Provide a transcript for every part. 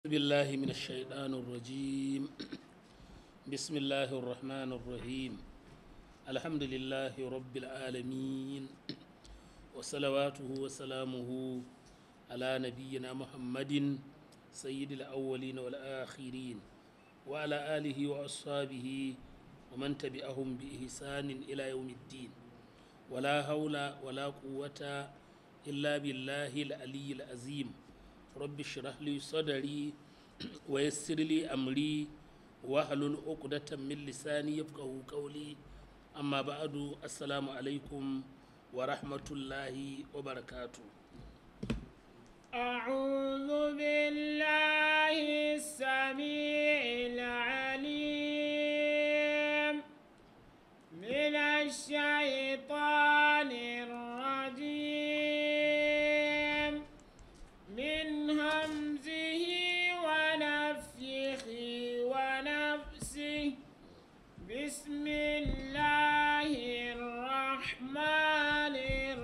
بالله من الشيطان الرجيم بسم الله الرحمن الرحيم الحمد لله رب العالمين وصلواته وسلامه على نبينا محمد سيد الأولين والآخرين وعلى آله وأصحابه ومن تبعهم بإحسان إلى يوم الدين ولا حول ولا قوة إلا بالله العلي العظيم رب اشرح لي صدري ويسر لي أمري واحلل عقدة من لساني يفقه قولي أما بعد السلام عليكم ورحمة الله وبركاته أعوذ بالله السميع العليم من الشيطان الرجيم من همزه ونفخه ونفسه بسم الله الرحمن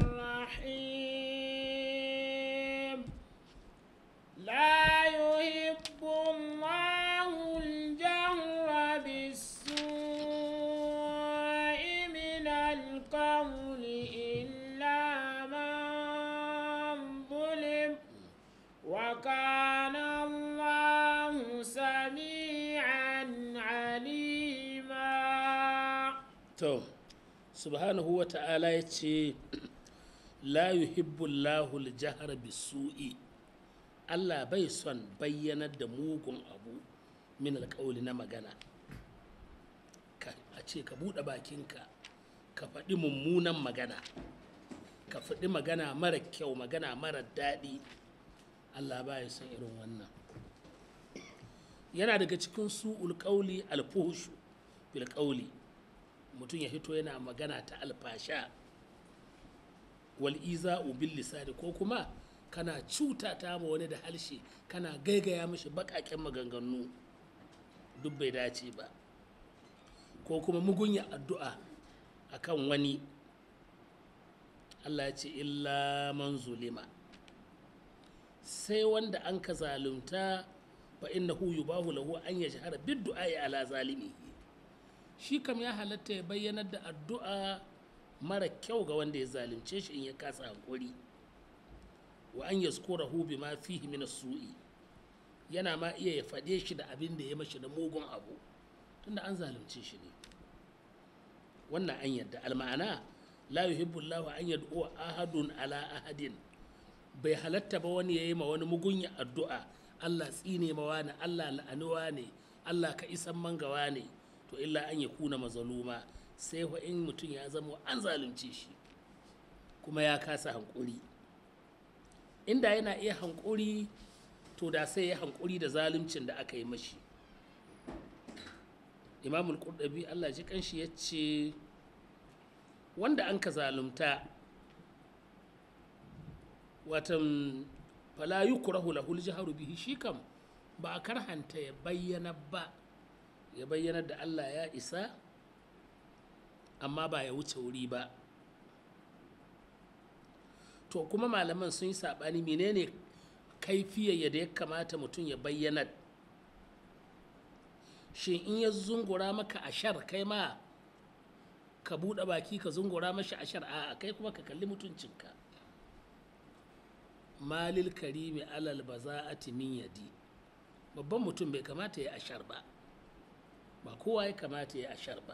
الرحيم لا يحب الله الجهر بالسوء من القول إلا من ظلم وكان الله سميعا عليما to subhanahu wa ta'ala ya ce la yuhibbu Allahu al-jahra bisu'i Allah bai son bayyanar da mugun abu min alƙawli na magana ka a ce ka buɗe bakinka ka faɗi mummunan magana ka faɗi magana mara kyau magana mara daɗi Allah ba ya son irin wannan yana daga cikin su'ul ƙauli alfuhushu bil ƙauli mutum ya hito yana magana ta alfasha wal iza'u bil lisani ko kuma kana cuta ta ma wani da halshe kana gaigaya mishi baƙaƙen maganganu duk bai dace ba ko kuma mugunya addu'a akan wani Allah ya ce illa man zulima sai wanda an ka zalunta fa innahu yubahu lahu an yajhara bid du'a ala zalimihi shi kam ya halatta ya bayyanar da addu'a mara kyau ga wanda ya zalunce shi in ya kasa hankuri wa an yazkurahu bima fihi min su'i yana ma iya ya faɗe shi da abin da ya mashi da mugun abu tunda an zalunce shi ne wannan an yadda alma'ana la yuhibbu Allahu an yad'u ahadun ala ahadin bai halatta ba wani ya yi ma wani mugunya addu'a Allah tsine ma wani Allah la'anuwa ne Allah ka isan mangawa ne to illa an ya kuna mazaluma sai wa in mutum ya zama an zalunce shi kuma ya kasa hankuri inda yana iya hankuri to da sai ya hankuri da zaluncin da aka yi mashi imamul qurdabi Allah ji kanshi ya ce wanda an ka zalunta watan fala yukrahu lahul jahru bihi shi kam ba a karhanta ya bayyana ba ya bayyana da Allah ya isa amma ba ya wuce wuri ba to kuma malaman sun yi saɓani menene kaifiyar yadda ya kamata mutum ya bayyana shin in ya zungura maka ashar kai ma ka buɗe baki ka zungura mashi ashar a kai kuma ka kalli mutuncinka malil karimi alal baza'ati min yadi babban mutum bai kamata ya ashar ba ba kowa ya kamata ya ashar ba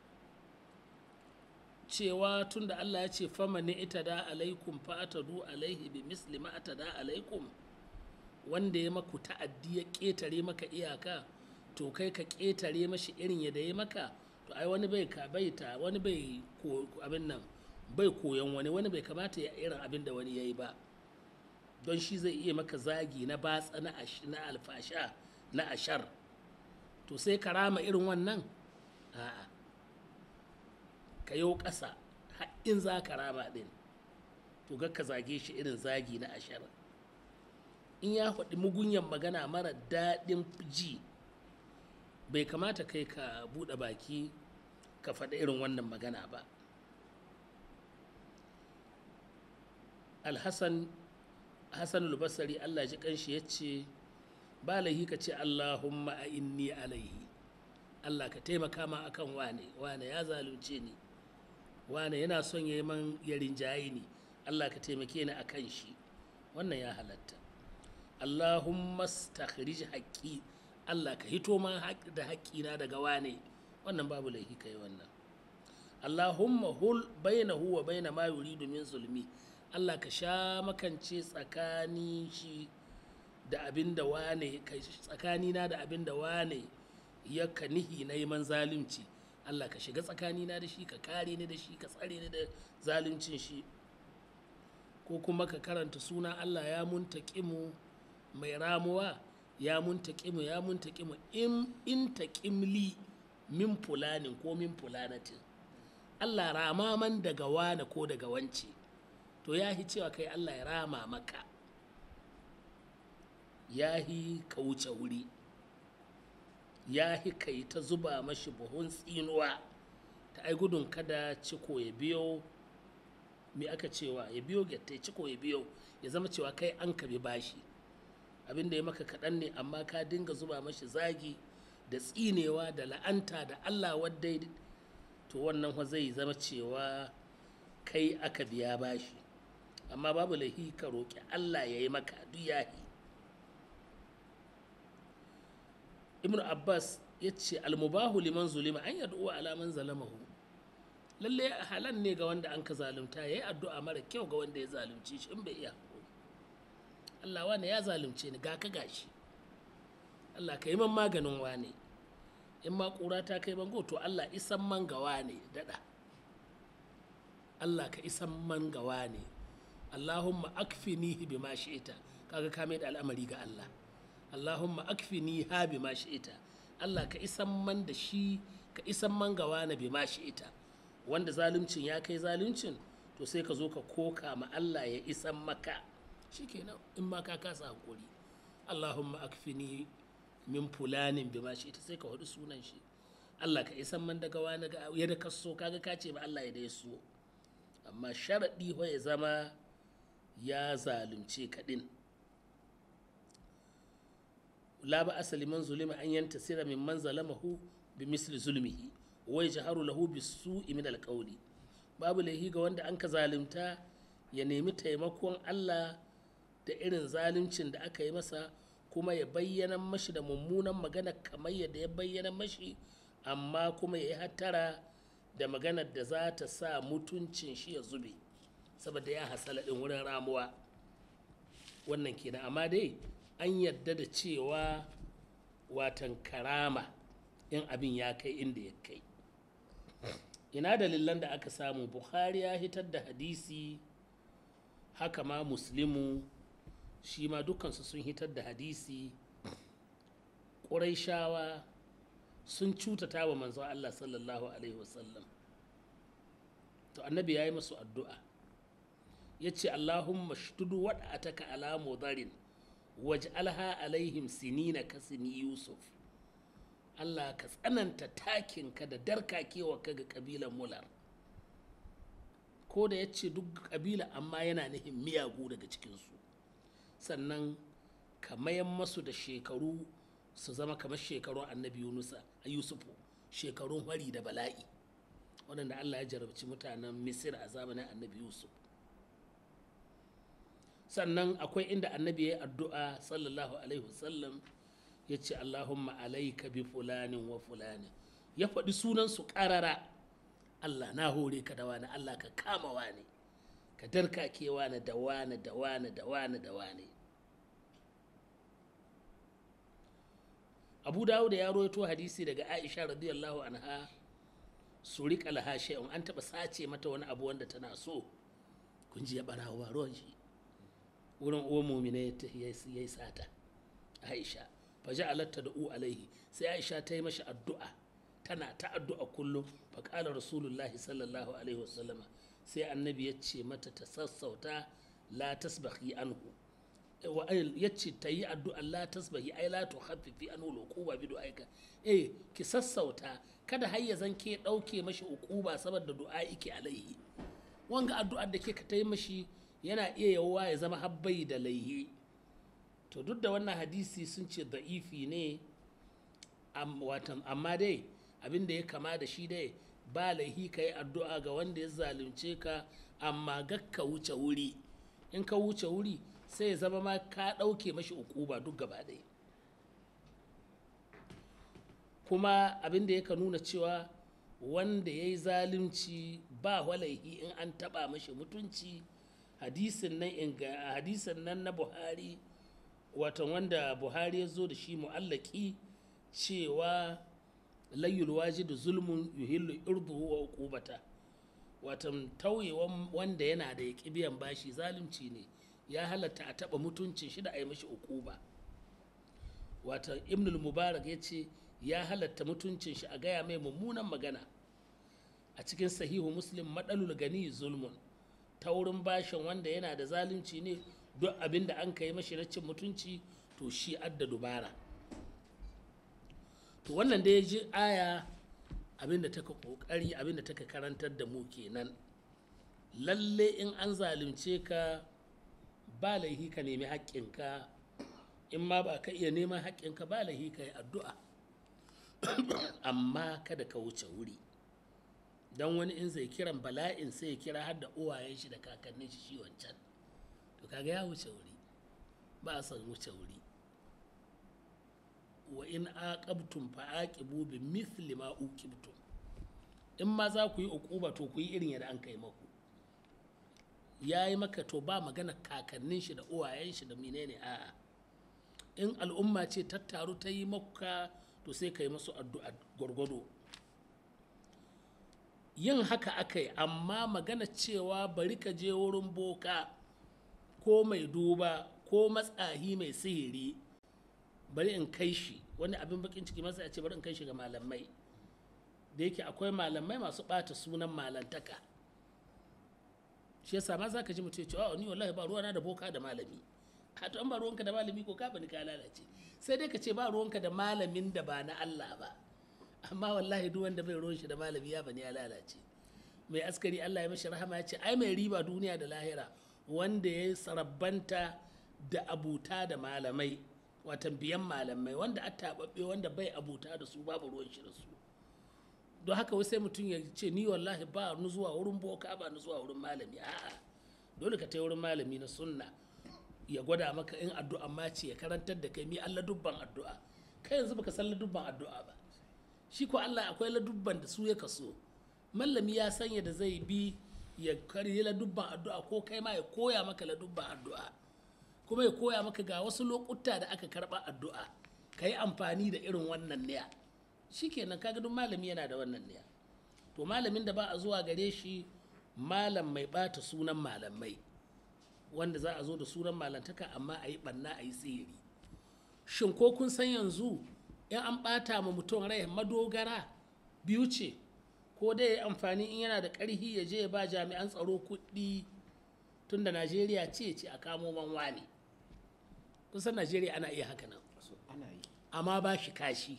cewa tunda Allah ya ce fama ne ita da alaikum fa'atadu alaihi bi misli ma da alaikum wanda ya maku ta'addi ya ƙetare maka iyaka to kai ka ƙetare mashi irin yadda ya maka to ai wani bai ka bai ta wani bai ko abin nan bai koyon wani wani bai kamata ya irin abin da wani ya yi ba don shi zai iya maka zagi na batsa na alfasha na ashar to sai ka rama irin wannan a'a ka yau ƙasa in za ka rama ɗin to ga ka zage shi irin zagi na ashar in ya faɗi mugunyan magana mara daɗin ji bai kamata kai ka buɗe baki ka faɗi irin wannan magana ba alhassan hassan albasari allah ji kanshi ya ce ba laihi ka ce allahumma a inni alaihi allah ka taimaka ma akan wane wane ya zalunce ni wane yana son ya yi man ya rinjaye ni allah ka taimake ni akan shi wannan ya halatta allahumma stakhrij haqqi allah ka hito ma da haƙƙina daga wane wannan babu laihi kai wannan allahumma hul bainahu wa baina ma yuridu min zulmi allah ka sha makance tsakanin shi da abin da wane tsakanina da abin da wane ya nihi na yi man zalunci Allah ka shiga tsakanina da shi ka kare ni da shi ka tsare ni da zaluncin shi ko kuma ka karanta suna Allah ya muntaƙimu mai ramuwa ya muntaƙimu ya muntaƙimu in in taƙimli min fulanin ko min fulanatin Allah rama man daga wane ko daga wance to ya cewa kai Allah ya rama maka ya yi ka wuce wuri ya yi ka yi ta zuba mashi buhun tsinuwa ta ai gudun kada ciko ya biyo me aka cewa ya biyo gyatta ciko ya biyo ya zama cewa kai an kabi bashi abin da ya maka kaɗan ne amma ka dinga zuba mashi zagi da tsinewa da la'anta da allah wadda to wannan zai zama cewa kai aka biya bashi amma babu laihi ka roƙi allah ya yi maka duk yahi ibn abbas ya ce almubahu liman zulima an yad'u ala man zalamahu lalle halan ne ga wanda an ka zalunta yayi addu'a mara kyau ga wanda ya zalunci shi in bai iya Allah wane ya zalunce ni ga ka gashi Allah ka yi man maganin wane in ma kura ta kai bango to Allah isan man ga wane dada Allah ka isan man ga wane Allahumma akfinihi bima shi'ita kaga ka mai da al'amari ga Allah Allahumma akfini ha bi ma ita Allah ka isan man da shi ka isan man gawa na bi ma ita wanda zaluncin ya kai zaluncin to sai ka zo ka koka ma Allah ya isan maka shikenan in ma ka kasa hakuri Allahumma akfini min fulanin bi ma ita sai ka hudu sunan shi Allah ka isan man daga wani ga ya da kaso kaga ka ce ba Allah ya da so amma sharadi ya zama ya zalunce ka din la ba asali man zulima an yanta sira min man zalamahu bi misli zulmihi wai jaharu lahu bi su'i min alqawli babu laihi ga wanda an ka zalunta ya nemi taimakon Allah da irin zaluncin da aka yi masa kuma ya bayyana mashi da mummunan magana kamar yadda ya bayyana mashi amma kuma ya yi hattara da maganar da za ta sa mutuncin shi ya zube saboda ya hasala din wurin ramuwa wannan kenan amma dai an yadda da cewa watan karama in abin ya kai inda ya kai ina dalilan da aka samu bukhari ya hitar da hadisi haka ma muslimu shi ma dukansu sun hitar da hadisi ƙuraishawa sun cutata wa manzon allah sallallahu alaihi wasallam to annabi ya yi masu addu'a ya ce allahumma shudu waɗa ala mudarin waj'alha alaihim sinina ka sini yusuf Allah ka tsananta takinka da darkakewa ka ga kabilan mular ko da ya ce duk kabila amma yana nihin miyagu daga cikinsu sannan ka mayan masu da shekaru su zama kamar shekarun annabi yunusa a yusufu shekarun hari da bala'i waɗanda Allah ya jarabci mutanen misir a zamanin annabi yusuf sannan akwai inda annabi ya yi addu'a sallallahu alaihi wasallam ya ce allahumma alaika bi fulanin wa fulani ya faɗi sunansu ƙarara allah na hore ka da wani allah ka kama wani ka darkake wani da wani da wani da wani da wani abu dawo da ya rawaito hadisi daga aisha radiyallahu anha su riƙa laha shay'un an taɓa sace mata wani abu wanda tana so kun ji ya ɓarawa ruwan shi wurin uwan mumina ya yi sata aisha faji alatta da u alaihi sai aisha ta yi mashi addu'a tana ta addu'a kullum faƙala rasulullahi sallallahu alaihi wasallama sai annabi ya ce mata ta sassauta la tasbahi anhu ya ce ta yi addu'a la tasbahi ai la tu haffifi anhu lokuba bi du'aika eh ki sassauta kada har ya zan ke ɗauke mashi ukuba saboda du'a ike alaihi wanga addu'ar da ke ka ta yi mashi yana iya yawwa ya zama habbai da laihi to duk da wannan hadisi sun ce da'ifi ne watan amma dai abin da ya kama da shi dai ba laihi ka yi addu'a ga wanda ya zalunce ka amma gakka wuce wuri in ka wuce wuri sai ya zama ma ka ɗauke mashi ukuba duk gaba ɗaya kuma abin da yaka nuna cewa wanda ya yi zalunci ba walaihi in an taɓa mashi mutunci hadisin nan hadisin nan na buhari watan wanda buhari ya zo da shi mu'allaki cewa layyul wajidu zulmun yuhillu irduhu wa uqubata watan tauyewan wanda yana da ya biyan bashi zalunci ne ya halatta a taba mutuncin shi da a yi mashi uquba watan ibnul mubarak ya ce ya halatta mutuncin shi a gaya mai mummunan magana a cikin sahihu muslim madalul gani zulmun taurin bashin wanda yana da zalunci ne duk abin da an ka yi mashi na cin mutunci to shi adda dubara to wannan da ya ji aya abinda taka kokari abinda taka karantar da mu kenan lalle in an zalunce ka ba laihi ka nemi haƙƙinka in ma ba ka iya neman haƙƙinka ba laihi ka yi addu'a amma kada ka wuce wuri don wani in zai kiran bala'in sai ya kira har da uwayen shi da kakannin shi shi wancan to kaga ya wuce wuri ba a son wuce wuri wa in aqabtum fa aqibu bi mithli ma uqibtum in ma za ku yi uquba to ku yi irin yadda an kai maku yayi maka to ba magana kakannin shi da uwayen shi da menene a'a in al'umma ce tattaru ta yi maka to sai ka yi masu addu'a gwargwado yin haka akai amma magana cewa bari ka je wurin boka ko mai duba ko matsahi mai sihiri bari in kai shi wani abin bakin ciki masa ya ce bari in kai shi ga malamai da yake akwai malamai masu ɓata sunan malantaka shi yasa ma za ka ji mutum ya ce oh ni wallahi ba ruwana da boka da malami a to an ba ruwanka da malami ko ka bani ka lalace sai dai ka ce ba ruwanka da malamin da ba na Allah ba amma wallahi duk wanda bai ruwan shi da malami ya bani ya lalace mai askari Allah ya mashi rahama ya ce ai mai riba duniya da lahira wanda ya sarabbanta da abuta da malamai watan biyan malamai wanda a taɓaɓɓe wanda bai abuta da su babu ruwan shi da su don haka wai sai mutum ya ce ni wallahi ba ni zuwa wurin boka ba ni zuwa wurin malami a'a dole ka tai wurin malami na sunna ya gwada maka in addu'a ma ce ya karantar da kai mi Allah dubban addu'a kai yanzu baka san ladubban addu'a ba shi ko Allah akwai ladubban da su ya kaso mallami ya sanya da zai bi ya karyi ladubban addu'a ko kai ma ya koya maka ladubban addu'a kuma ya koya maka ga wasu lokuta da aka karba addu'a ka yi amfani da irin wannan niya shikenan kaga duk malami yana da wannan niya to malamin da ba a zuwa gare shi malam mai bata sunan malamai wanda za a zo da sunan malantaka amma a yi banna a yi tsiri shin ko kun san yanzu in an bata ma mutum rai madogara biyu ce ko dai ya amfani in yana da ƙarhi ya je ya ba jami'an tsaro kuɗi tunda najeriya ce ce a kamo manwa ne kusan najeriya ana iya haka nan ana yi amma ba shi kashi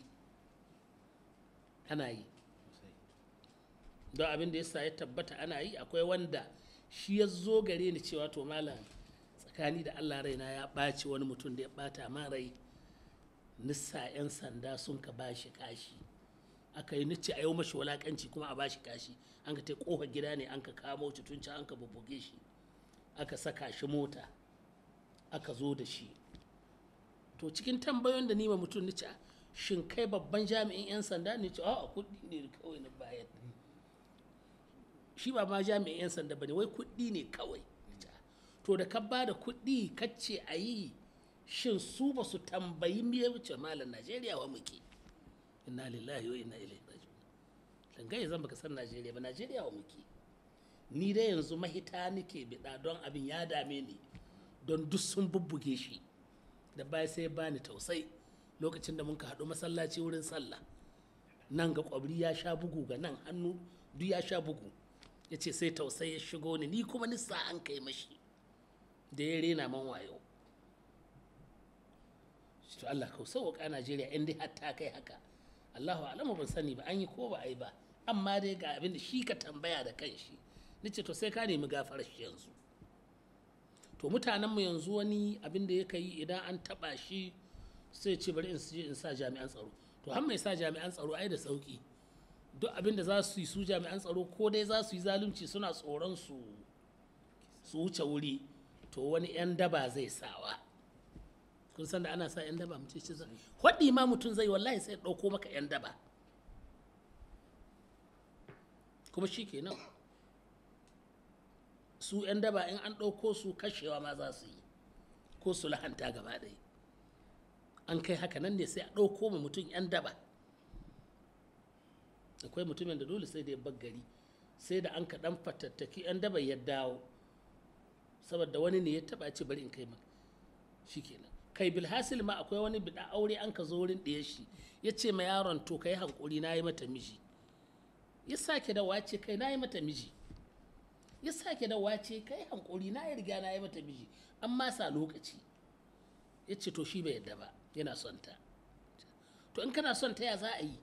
ana yi don abin da yasa ya tabbata ana yi akwai wanda shi ya zo gare ni cewa to malam tsakani da allah raina ya ɓaci wani mutum da ya ɓata ma rai nissa 'yan sanda sun ka ba shi kashi aka yi nice a yau mashi walakanci kuma a ba shi kashi an ka ta kofa gida ne an ka kamo cutunci an ka bubbuge shi aka saka shi mota aka zo da shi to cikin tambayoyin da nima mutum nice shin kai babban jami'in 'yan sanda ne ce a kuɗi ne kawai na bayan shi ba ma jami'in 'yan sanda ba ne wai kuɗi ne kawai to da ka ba da kuɗi kacce a yi shin su ba su tambayi me wuce malam najeriya wa muke inna lillahi wa inna ilaihi raji'un dangaye zan baka san najeriya ba najeriya wa muke ni dai yanzu mahita nake biɗa don abin ya dame ni don duk sun bubbuge shi da baya sai bani tausai lokacin da muka haɗu masallaci wurin sallah nan ga kwabri ya sha bugu ga nan hannu duk ya sha bugu ya ce sai tausai ya shigo ni ni kuma nisa an kai mashi da ya rena man wayo to Allah ka sauƙa Najeriya in dai har ta kai haka Allahu alamu ban sani ba an yi ko ba a yi ba amma dai ga abin da shi ka tambaya da kanshi nace to sai ka nemi gafarar shi yanzu to mutanenmu yanzu wani abin da ya yi idan an taba shi sai ce bari in je in sa jami'an tsaro to har mai sa jami'an tsaro ai da sauki duk abin da za su yi su jami'an tsaro ko dai za su yi zalunci suna tsoron su su wuce wuri to wani 'yan daba zai sawa kun san da ana sa 'yan daba mutum ce hwaɗi ma mutum zai wallahi sai ɗauko maka 'yan daba kuma shi kenan su 'yan daba in an ɗauko su kashewa ma za su yi ko su lahanta gaba ɗaya an kai haka nan ne sai a ɗauko ma mutum 'yan daba akwai mutumin da dole sai da ya gari sai da an kaɗan fatattaki 'yan daba ya dawo saboda wani ne ya taɓa ce bari in kai maka shi kenan kai bilhassil ma akwai wani bida aure an ka zo wurin ɗaya shi ya ce ma yaron to ka yi hankuri na yi mata miji ya sake da wace kai na yi mata miji ya sake da wace kai hankuri na yi riga na yi mata miji an masa lokaci ya ce to shi bai yadda ba yana son ta to in kana son ta ya za a yi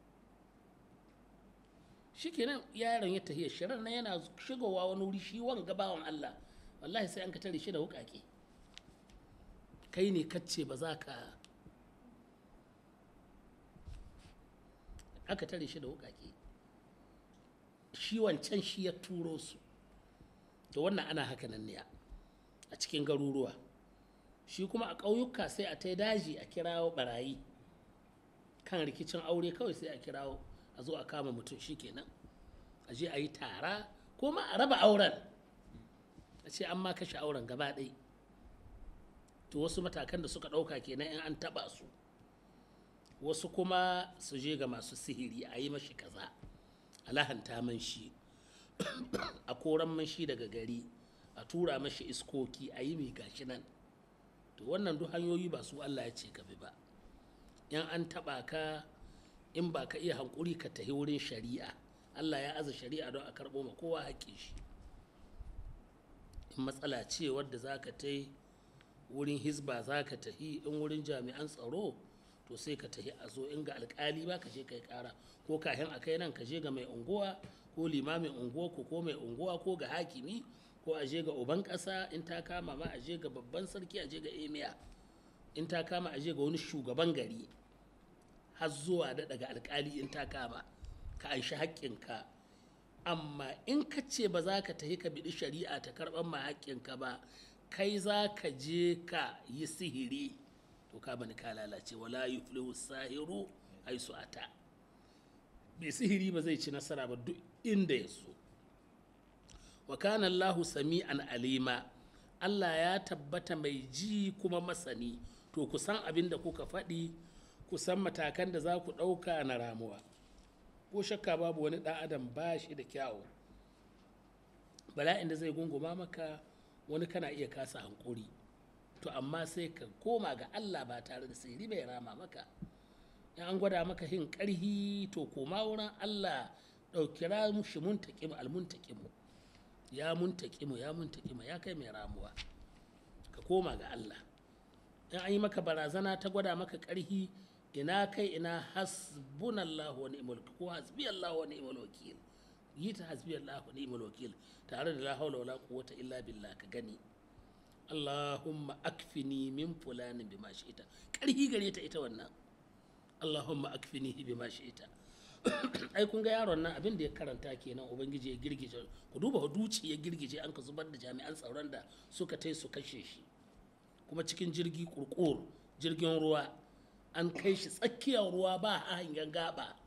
shi kenan yaron ya tafiya shirin na yana shigowa wani wuri shi wanga bawan Allah wallahi sai an ka tare shi da wukake kai ne kacce ba za ka aka tare shi da wukake shi wancan shi ya turo su to wannan ana haka nan ne a cikin garuruwa shi kuma a ƙauyuka sai a ta daji a kirawo barayi kan rikicin aure kawai sai a kirawo a zo a kama mutum shi kenan a je a yi tara ko ma a raba auren a ce an ma kashe auren gaba ɗaya to wasu matakan da suka ɗauka kenan in an taɓa su wasu kuma su je ga masu sihiri a yi mashi kaza a lahanta man shi a koran man shi daga gari a tura mashi iskoki a yi mai gashi nan to wannan duk hanyoyi ba su Allah ya ce ka bi ba in an taɓa ka in ba ka iya hankuri ka tahi wurin shari'a Allah ya aza shari'a don a karɓo ma kowa haƙƙin shi in matsala ce wadda za ka ta wurin hisba za ka tahi in wurin jami'an tsaro to sai ka tahi a zo in ga alkali ba ka je kai kara ko kahin a kai nan ka je ga mai unguwa ko limamin unguwa ko ko mai unguwa ko ga hakimi ko a je ga uban ƙasa in ta kama ma a je ga babban sarki a je ga emiya in ta kama a je ga wani shugaban gari har zuwa da daga alkali in ta kama ka anshi haƙƙinka amma in ka ce ba za ka tafi ka biɗi shari'a ta karɓar ma haƙƙinka ba kai za ka je ka yi sihiri to ka bani ka lalace wala yuflihu sahiru haisu ata bai sihiri ba zai ci nasara ba duk inda ya so wa kana Allahu sami'an alima Allah ya tabbata mai ji kuma masani to ku san abin da kuka faɗi ku san matakan da za ku ɗauka na ramuwa ko shakka babu wani ɗan adam ba shi da kyawu bala'in da zai gunguma maka wani kana iya kasa hankuri to amma sai ka koma ga Allah ba tare da sirri bai rama maka in an gwada maka hin ƙarhi to koma wurin Allah ɗauki ramu shi muntaƙimu almuntaƙimu ya muntaƙimu ya muntaƙimu ya kai mai ramuwa ka koma ga Allah in an yi maka barazana ta gwada maka ƙarhi ina kai ina hasbunallahu wa ni'mal ko hasbiyallahu wa ni'mal wakil yi ta hasbiyallahu wa ni'mal wakil tare da la haula wala quwwata illa billah ka gani Allahumma akfini min fulani bima shi'ita karhi gare ta ita wannan Allahumma akfini bima shi'ita ai kun ga yaron nan abin da ya karanta kenan ubangiji ya girgije ku duba duci ya girgije an ka zubar da jami'an tsaron da suka tai su kashe shi kuma cikin jirgi kurkur jirgin ruwa an kai shi tsakiyar ruwa ba a hanyar gaba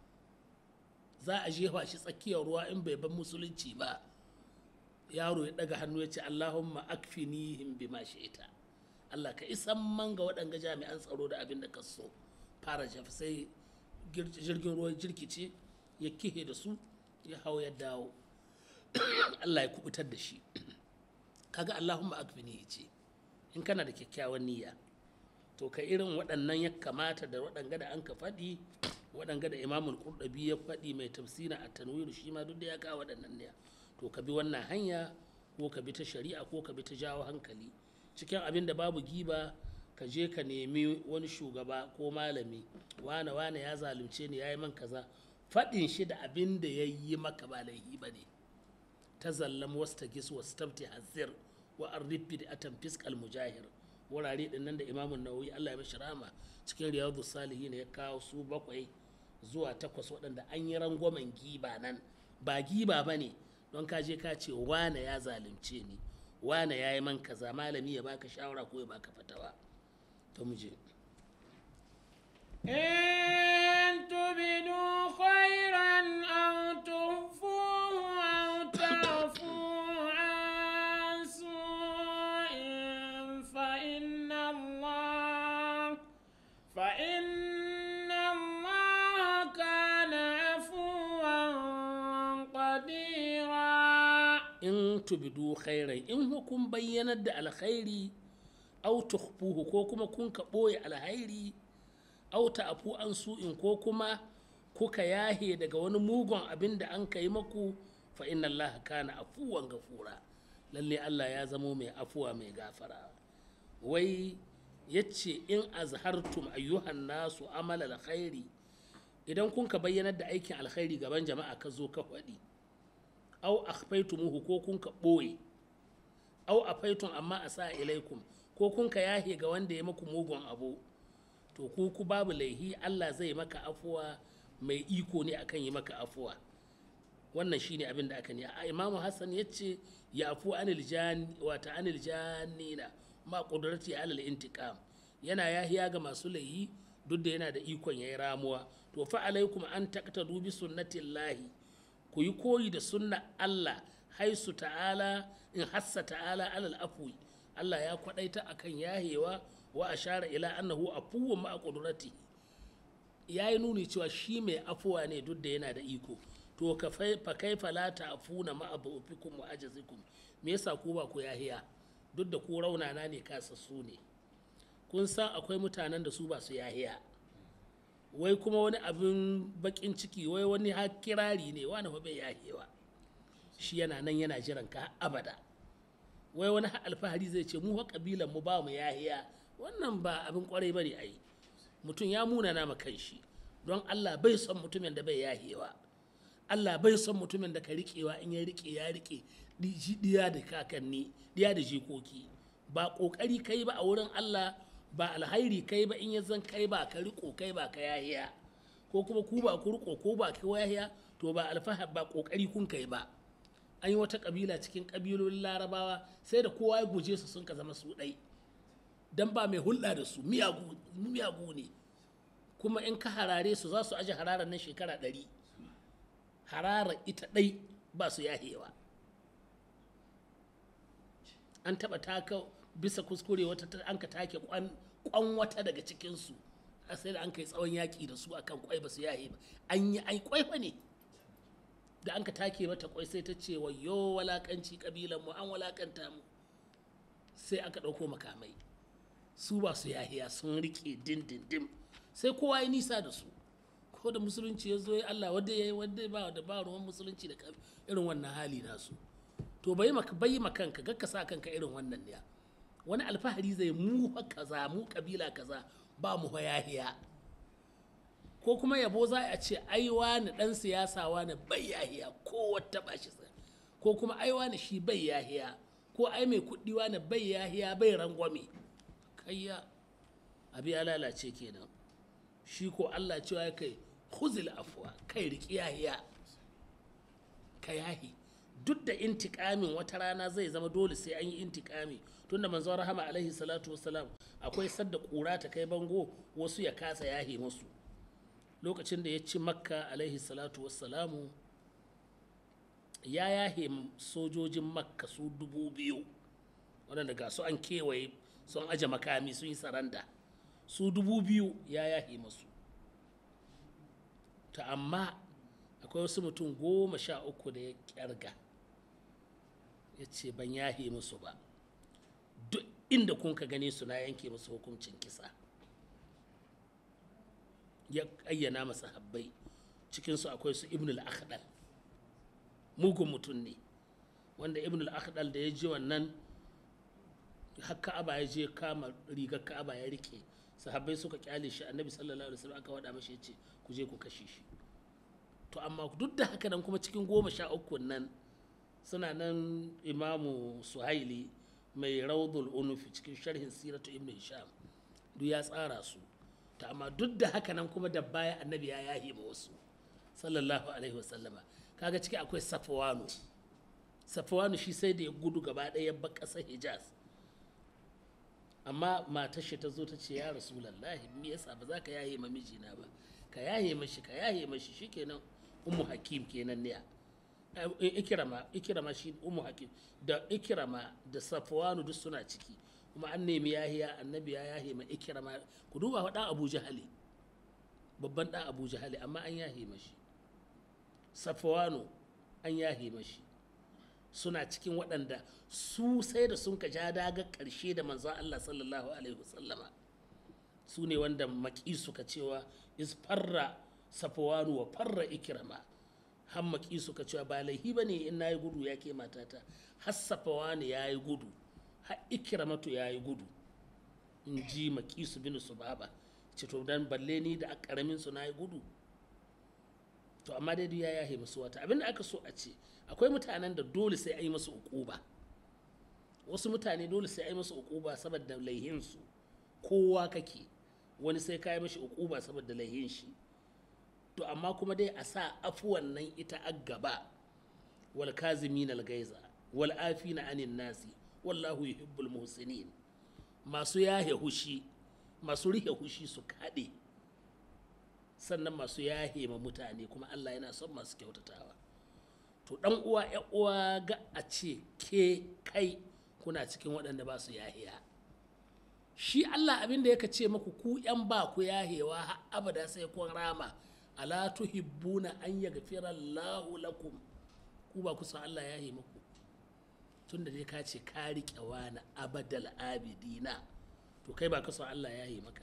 za a jefa shi tsakiyar ruwa in bai ban musulunci ba yaro ya daga hannu ya ce allahumma akfinihim bima shi'ita allah ka isan man ga waɗanga jami'an tsaro da abin da ka so fara shafi sai jirgin ruwa jirkice ya kihe da su ya hau ya dawo allah ya kubutar da shi kaga allahumma akfinihi ce in kana da kyakkyawan niyya to ka irin waɗannan ya kamata da waɗanga da an ka faɗi waɗanga da imamul qurɗabi ya faɗi mai tafsira a tanwiru shi ma duk da ya kawo waɗannan ne to ka bi wannan hanya ko ka bi ta shari'a ko ka bi ta jawo hankali cikin abin da babu giba ka je ka nemi wani shugaba ko malami wane wane ya zalunce ni ya yi man kaza faɗin shi da abin da ya yi maka ba laifi ba ne ta zallam wasu ta gis wasu tabti hazir wa arrib bid'atan fiskal mujahir wurare din nan da imamun nawawi Allah ya mashi rama cikin riyadu salihin ya kawo su bakwai zuwa takwas waɗanda an yi rangwamen giba nan ba giba ba ne don ka je ka ce wane ya zalunce ni wane ya yi man kaza malami ya baka shawara ko ya baka fatawa to mu je إن تبدوا خيرا أو تخفوه أو تعفوا عن سوء فإن الله فإن الله كان عفوا قديرا in tubidu khairai in kun bayyanar da alkhairi au tukhfuhu ko kuma kun ka ɓoye alkhairi au ta'fu an su'in ko kuma kuka yahe daga wani mugun abin da an kai maku fa inna Allah kana afuwan gafura lalle Allah ya zamo mai afuwa mai gafara wai yace in azhartum ayyuhan nasu amal alkhairi idan kun ka bayyanar da aikin alkhairi gaban jama'a ka zo ka faɗi au akhfaitumuhu ko kun ka ɓoye au afaitun amma a sa ilaikum ko kun ka yahe ga wanda ya maku mugun abu to ku ku babu laihi Allah zai maka afuwa mai iko ne akan yi maka afuwa wannan shine abin da aka ne a imamu hassan ya ce ya afu anil jani wata anil janina ma kudrati alal intiqam yana yahiya ga masu laihi duk da yana da ikon yayi ramuwa to fa alaikum an taqtadu bi sunnatillahi ku yi koyi da sunna Allah haisu ta'ala in hassa ta'ala alal afwi Allah ya kwadaita akan yahewa wa ashara ila annahu afuwwun ma qudrati yayi nuni cewa shi mai afuwa ne duk da yana da iko to ka fa kaifa la ta'funa ma abufikum wa ajazikum me yasa ku ba ku yahiya duk da ku raunana ne kasassu ne kun san akwai mutanen da su ba su yahiya wai kuma wani abin bakin ciki wai wani har kirari ne wani fa bai yahewa shi yana nan yana jiran ka abada wai wani har alfahari zai ce mu fa kabilan mu ba mu yahiya wannan ba abin kwarai bane ai mutum ya muna nama kanshi don Allah bai son mutumin da bai yahewa Allah bai son mutumin da ka riƙewa in ya riƙe ya riƙe diya da kakanni diya da jikoki ba ƙoƙari kai ba a wurin Allah ba alhairi kai ba in ya zan kai ba ka riƙo kai ba ka yahiya ko kuma ku ba ku riƙo ko ba ka yahiya to ba alfahar ba ƙoƙari kun kai ba an yi wata ƙabila cikin ƙabilolin larabawa sai da kowa ya guje su sun ka zama su ɗai dan ba mai hulɗa da su miyagu ne kuma in ka harare su za su aje hararar nan shekara ɗari hararar ita ɗai ba su yahewa an taɓa taka bisa kuskure wata an ka take kwan wata daga cikinsu a sai da an kai tsawon yaƙi da su akan kwai ba su yahe ba an yi ai kwai fa ne da an ka take mata kwai sai ta ce wayo walakanci kabilan mu an walakanta mu sai aka ɗauko makamai su ba su yahiya sun rike dindindim sai kowa ya nisa da su ko da musulunci ya zo ya Allah wadda ya yi wadda ba da ba ruwan musulunci da irin wannan hali nasu to bai maka bai kanka gakka sa kanka irin wannan ne wani alfahari zai mu kaza mu kabila kaza ba mu yahiya ko kuma yabo za a ce ai wani dan siyasa wani bai yahiya ko wata ba shi ko kuma ai wani shi bai yahiya ko ai mai kuɗi wani bai yahiya bai rangwame kayya abi ya lalace kenan shi ko Allah cewa ya kai khuzil afwa kai riki yahiya ka yahi duk da intikamin wata rana zai zama dole sai an yi intikami tunda manzon rahama alaihi salatu wassalam akwai sadda kura ta kai bango wasu ya kasa yahi musu lokacin da ya ci makka alaihi salatu wassalamu ya yahe sojojin makka su dubu biyu waɗanda ga su an kewaye sun aje makami sun yi saranda su dubu biyu ya yahe masu ta amma akwai wasu mutum goma sha uku da ya kyarga ya ce ban yahe musu ba duk inda kun ka gane su na yanke musu hukuncin kisa ya ayyana masa habbai cikinsu akwai su ibn al-akhdal mugun mutum ne wanda ibn al-akhdal da ya ji wannan har ka'aba ya je kama rigar ka'aba ya rike sahabbai suka kyale shi annabi sallallahu alaihi wasallam aka wada mashi yace ku je ku kashe shi to amma duk da haka nan kuma cikin goma sha uku nan suna nan imamu suhaili mai raudul unufi cikin sharhin siratu ibn hisham duk ya tsara su ta amma duk da haka nan kuma da baya annabi ya yahi ma wasu sallallahu alaihi wasallama kaga ciki akwai safwanu safwanu shi sai da ya gudu gaba ɗaya ya bar ƙasar hijaz amma matar shi ta zo ta ce ya rasulallahi me yasa ba za ka yahe ma mijina ba ka yahe mashi ka yahe mashi shikenan ummu hakim kenan ne ikirama ikirama shi ummu hakim da ikirama da safwanu duk suna ciki kuma an nemi yahiya annabi ya yahe ma ikirama ku duba wa dan abu jahali babban dan abu jahali amma an yahe mashi safwanu an yahe mashi suna cikin waɗanda su sai da sun ka ja daga ƙarshe da manzon Allah sallallahu alaihi wasallama su ne wanda maki suka cewa is farra safwanu wa farra ikirama har maki suka cewa ba laihi ba ne in na yi gudu ya ke matata har safwanu ya yi gudu har ikiramatu ya yi gudu in ji maki su bin su baba ce to dan balle ni da a ƙaramin su na yi gudu to amma dai ya yahe musu wata abinda aka so a ce akwai mutanen da dole sai a yi musu ukuba wasu mutane dole sai a yi musu ukuba saboda laihinsu kowa kake wani sai ka yi mashi ukuba saboda laihin shi to amma kuma dai a sa afuwan nan ita a gaba wal kazimin al gaiza wal afina anin nasi wallahu yuhibbul muhsinin masu yahe hushi masu rihe hushi su kaɗe sannan masu yahe ma mutane kuma Allah yana son masu kyautatawa to dan uwa ya uwa ga a ce ke kai kuna cikin waɗanda ba su yahiya shi Allah abin da yaka ce maku ku yan ba ku yahewa har abada sai kun rama ala tuhibbuna an yaghfira Allahu lakum ku ba ku san Allah yahe muku tunda dai ka ce ka riƙe wani abadal abidina to kai ba ka san Allah yahe maka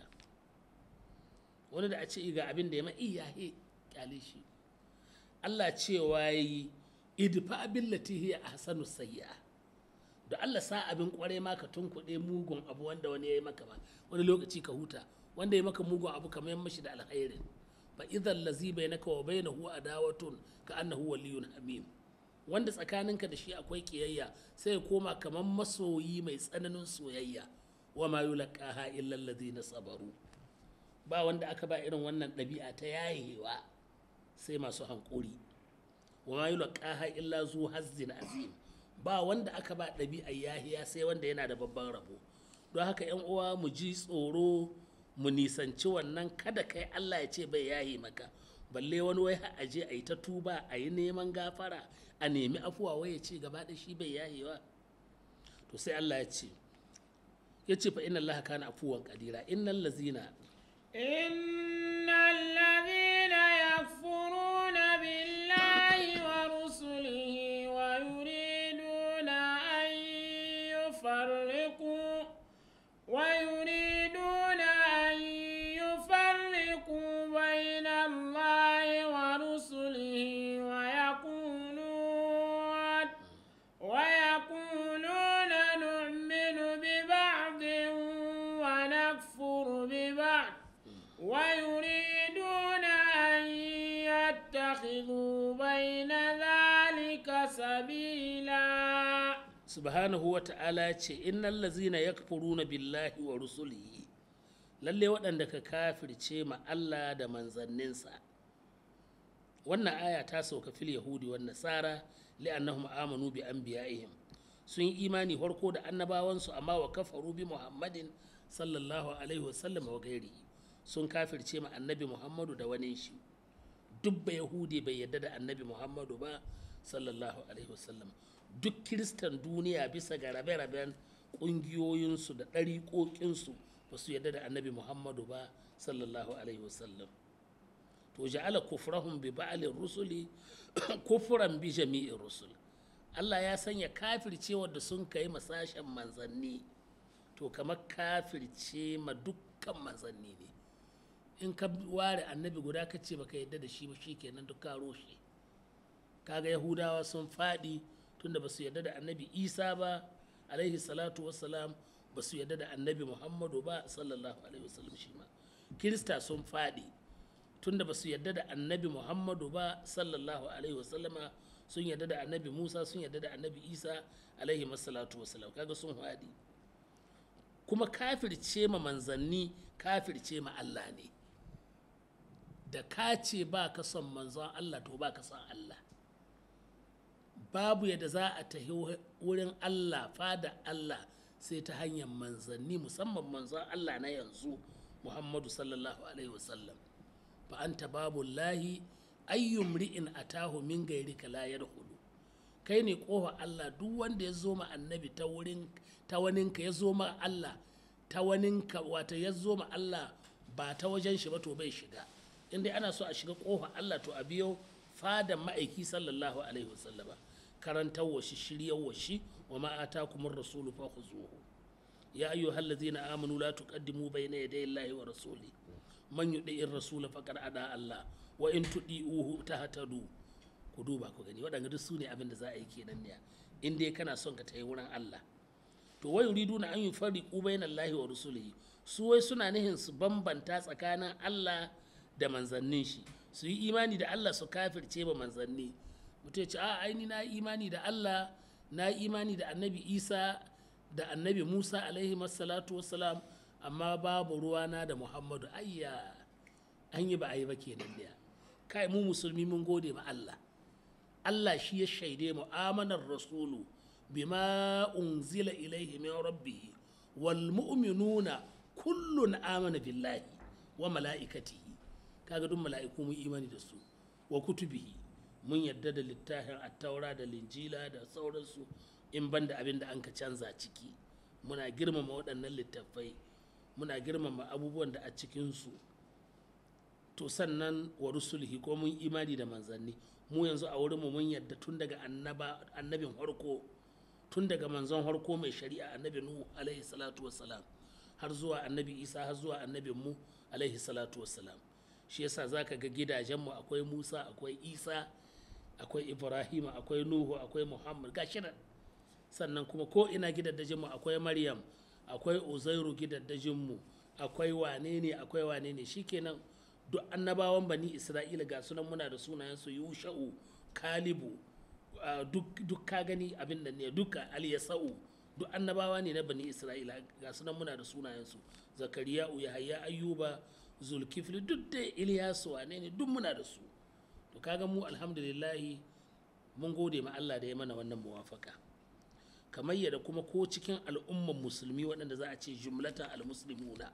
wani da a ce ga abin da ya ma iyahe kyale shi Allah cewa yayi idfa billati hiya ahsanu sayya da Allah sa abin kwarai ma ka tunkuɗe mugun abu wanda wani yayi maka ba wani lokaci ka huta wanda ya maka mugun abu kamar yan mashi da alkhairin fa idhal ladzi bainaka wa bainahu adawatun ka annahu waliyyun hamim wanda tsakaninka da shi akwai kiyayya sai ya koma kamar masoyi mai tsananin soyayya wa ma yulqaha illa alladhina sabaru ba wanda aka ba irin wannan ɗabi'a ta yayewa sai masu hankuri wa ma yulqaha illa zu hazzin azim ba wanda aka ba ɗabi'a yahiya sai wanda yana da babban rabo don haka yan uwa mu ji tsoro mu nisanci wannan kada kai Allah ya ce bai yahi maka balle wani wai a je a yi ta tuba a yi neman gafara a nemi afuwa wai ya ce gaba da shi bai yahewa to sai Allah ya ce ya ce fa inna Allah kana afuwan kadira innal lazina إن الذين يكفرون بالله ورسله ويريدون أن يفرقوا ويريدون أن يفرقوا بين الله ورسله ويقولون ويقولون نؤمن ببعض ونكفر ببعض ويريدون أن يتخذوا بين ذلك سبيلا subhanahu wa ta'ala ce innal lazina yakfuruna billahi wa rusulihi lalle waɗanda ka kafirce ma Allah da manzanninsa wannan aya ta sauka fil yahudi wan nasara li'annahum amanu bi anbiya'ihim sun yi imani farko da annabawansu amma wa kafaru bi muhammadin sallallahu alaihi wasallam wa gairihi sun kafirce ma annabi muhammadu da wani shi duk ba yahudi bai yadda da annabi muhammadu ba sallallahu alaihi wasallam duk kiristan duniya bisa ga rabe-raben ƙungiyoyinsu da ɗariƙoƙinsu ba su yadda da annabi muhammadu ba sallallahu alaihi wasallam to ja'ala kufrahum bi ba'alin rusuli kufran bi jami'in rusul Allah ya sanya kafircewar da sun kai masashen manzanni to kamar kafirce ma dukkan manzanni ne in ka ware annabi guda ka ce baka yadda da shi ba shikenan duk ka roshe kaga yahudawa sun faɗi tunda ba su yadda da annabi isa ba alaihi salatu wassalam ba su yadda da annabi muhammadu ba sallallahu alaihi wasallam shi ma kirista sun faɗi tunda ba su yadda da annabi muhammadu ba sallallahu alaihi wasallama sun yarda da annabi musa sun yarda da annabi isa alaihi masalatu wasalam kaga sun haɗi kuma kafirce ma manzanni kafirce ma allah ne da ka ce ba ka son manzon allah to ba ka son allah babu yadda za a tahi wurin allah fada allah sai ta hanyar manzanni musamman manzon allah na yanzu muhammadu sallallahu alaihi wasallam fa anta babu lahi ayyum ri'in atahu min gairika la yadkhulu kai ne kofa Allah duk wanda ya zo ma annabi ta wurin ta waninka ya zo ma Allah ta waninka wata ya zo ma Allah ba ta wajen shi ba to bai shiga inda ana so a shiga kofa Allah to a biyo fadan ma'aiki sallallahu alaihi wasallama karantar wa shi shiryar wa shi wa ma atakumur rasulu fa khuzuhu ya ayyuhal ladzina amanu la tuqaddimu bayna yaday Allahi wa rasuli man yudi'ir rasula faqad ada Allah wa in tudi'uhu tahtadu ku duba ku gani waɗanda duk su ne abin da za a yi kenan ne in dai kana son ka tayi wurin Allah to wai yuriduna an yufarriqu bayna Allahi wa rasulihi su wai suna nihin su bambanta tsakanin Allah da manzannin shi su yi imani da Allah su kafirce ba manzanni mutum ya ce a aini na yi imani da Allah na yi imani da annabi Isa da annabi Musa alaihi salatu wassalam amma babu ruwana da Muhammadu ayya an yi ba a yi ba kenan da kai mu musulmi mun gode ma Allah Allah shi ya shaide mu amanar rasulu bima unzila ilaihi min rabbih wal mu'minuna kullun amana billahi wa mala'ikatihi kaga duk mala'iku mun imani da su wa kutubihi mun yadda da littafin attaura da linjila da sauransu in banda abin da an ka canza ciki muna girmama waɗannan littattafai muna girmama abubuwan da a cikinsu to sannan wa rusulhi ko mun imani da manzanni mu yanzu a wurinmu mun yadda tun daga annabin harko tun daga manzon harko mai shari'a annabi nuhu alaihi salatu wassalam har zuwa annabi isa har zuwa annabin mu alaihi salatu wassalam shi yasa zaka ga gidajenmu akwai musa akwai isa akwai ibrahima akwai nuhu akwai muhammad gashi nan sannan kuma ko ina gidaddajinmu akwai maryam akwai uzairu gidaddajinmu akwai wane ne akwai wane ne shikenan duk annabawan bani isra'ila ga sunan muna da sunayensu yusha'u kalibu duk ka gani abin da ne duka aliyasa'u duk annabawa ne na bani isra'ila ga sunan muna da sunayensu zakariya yahaya ayyuba zulkifli duk da iliyasu wane ne duk muna da su to kaga mu alhamdulillahi mun gode ma Allah da ya mana wannan muwafaka kamar yadda kuma ko cikin al'umman musulmi waɗanda za a ce jumlatan al-muslimuna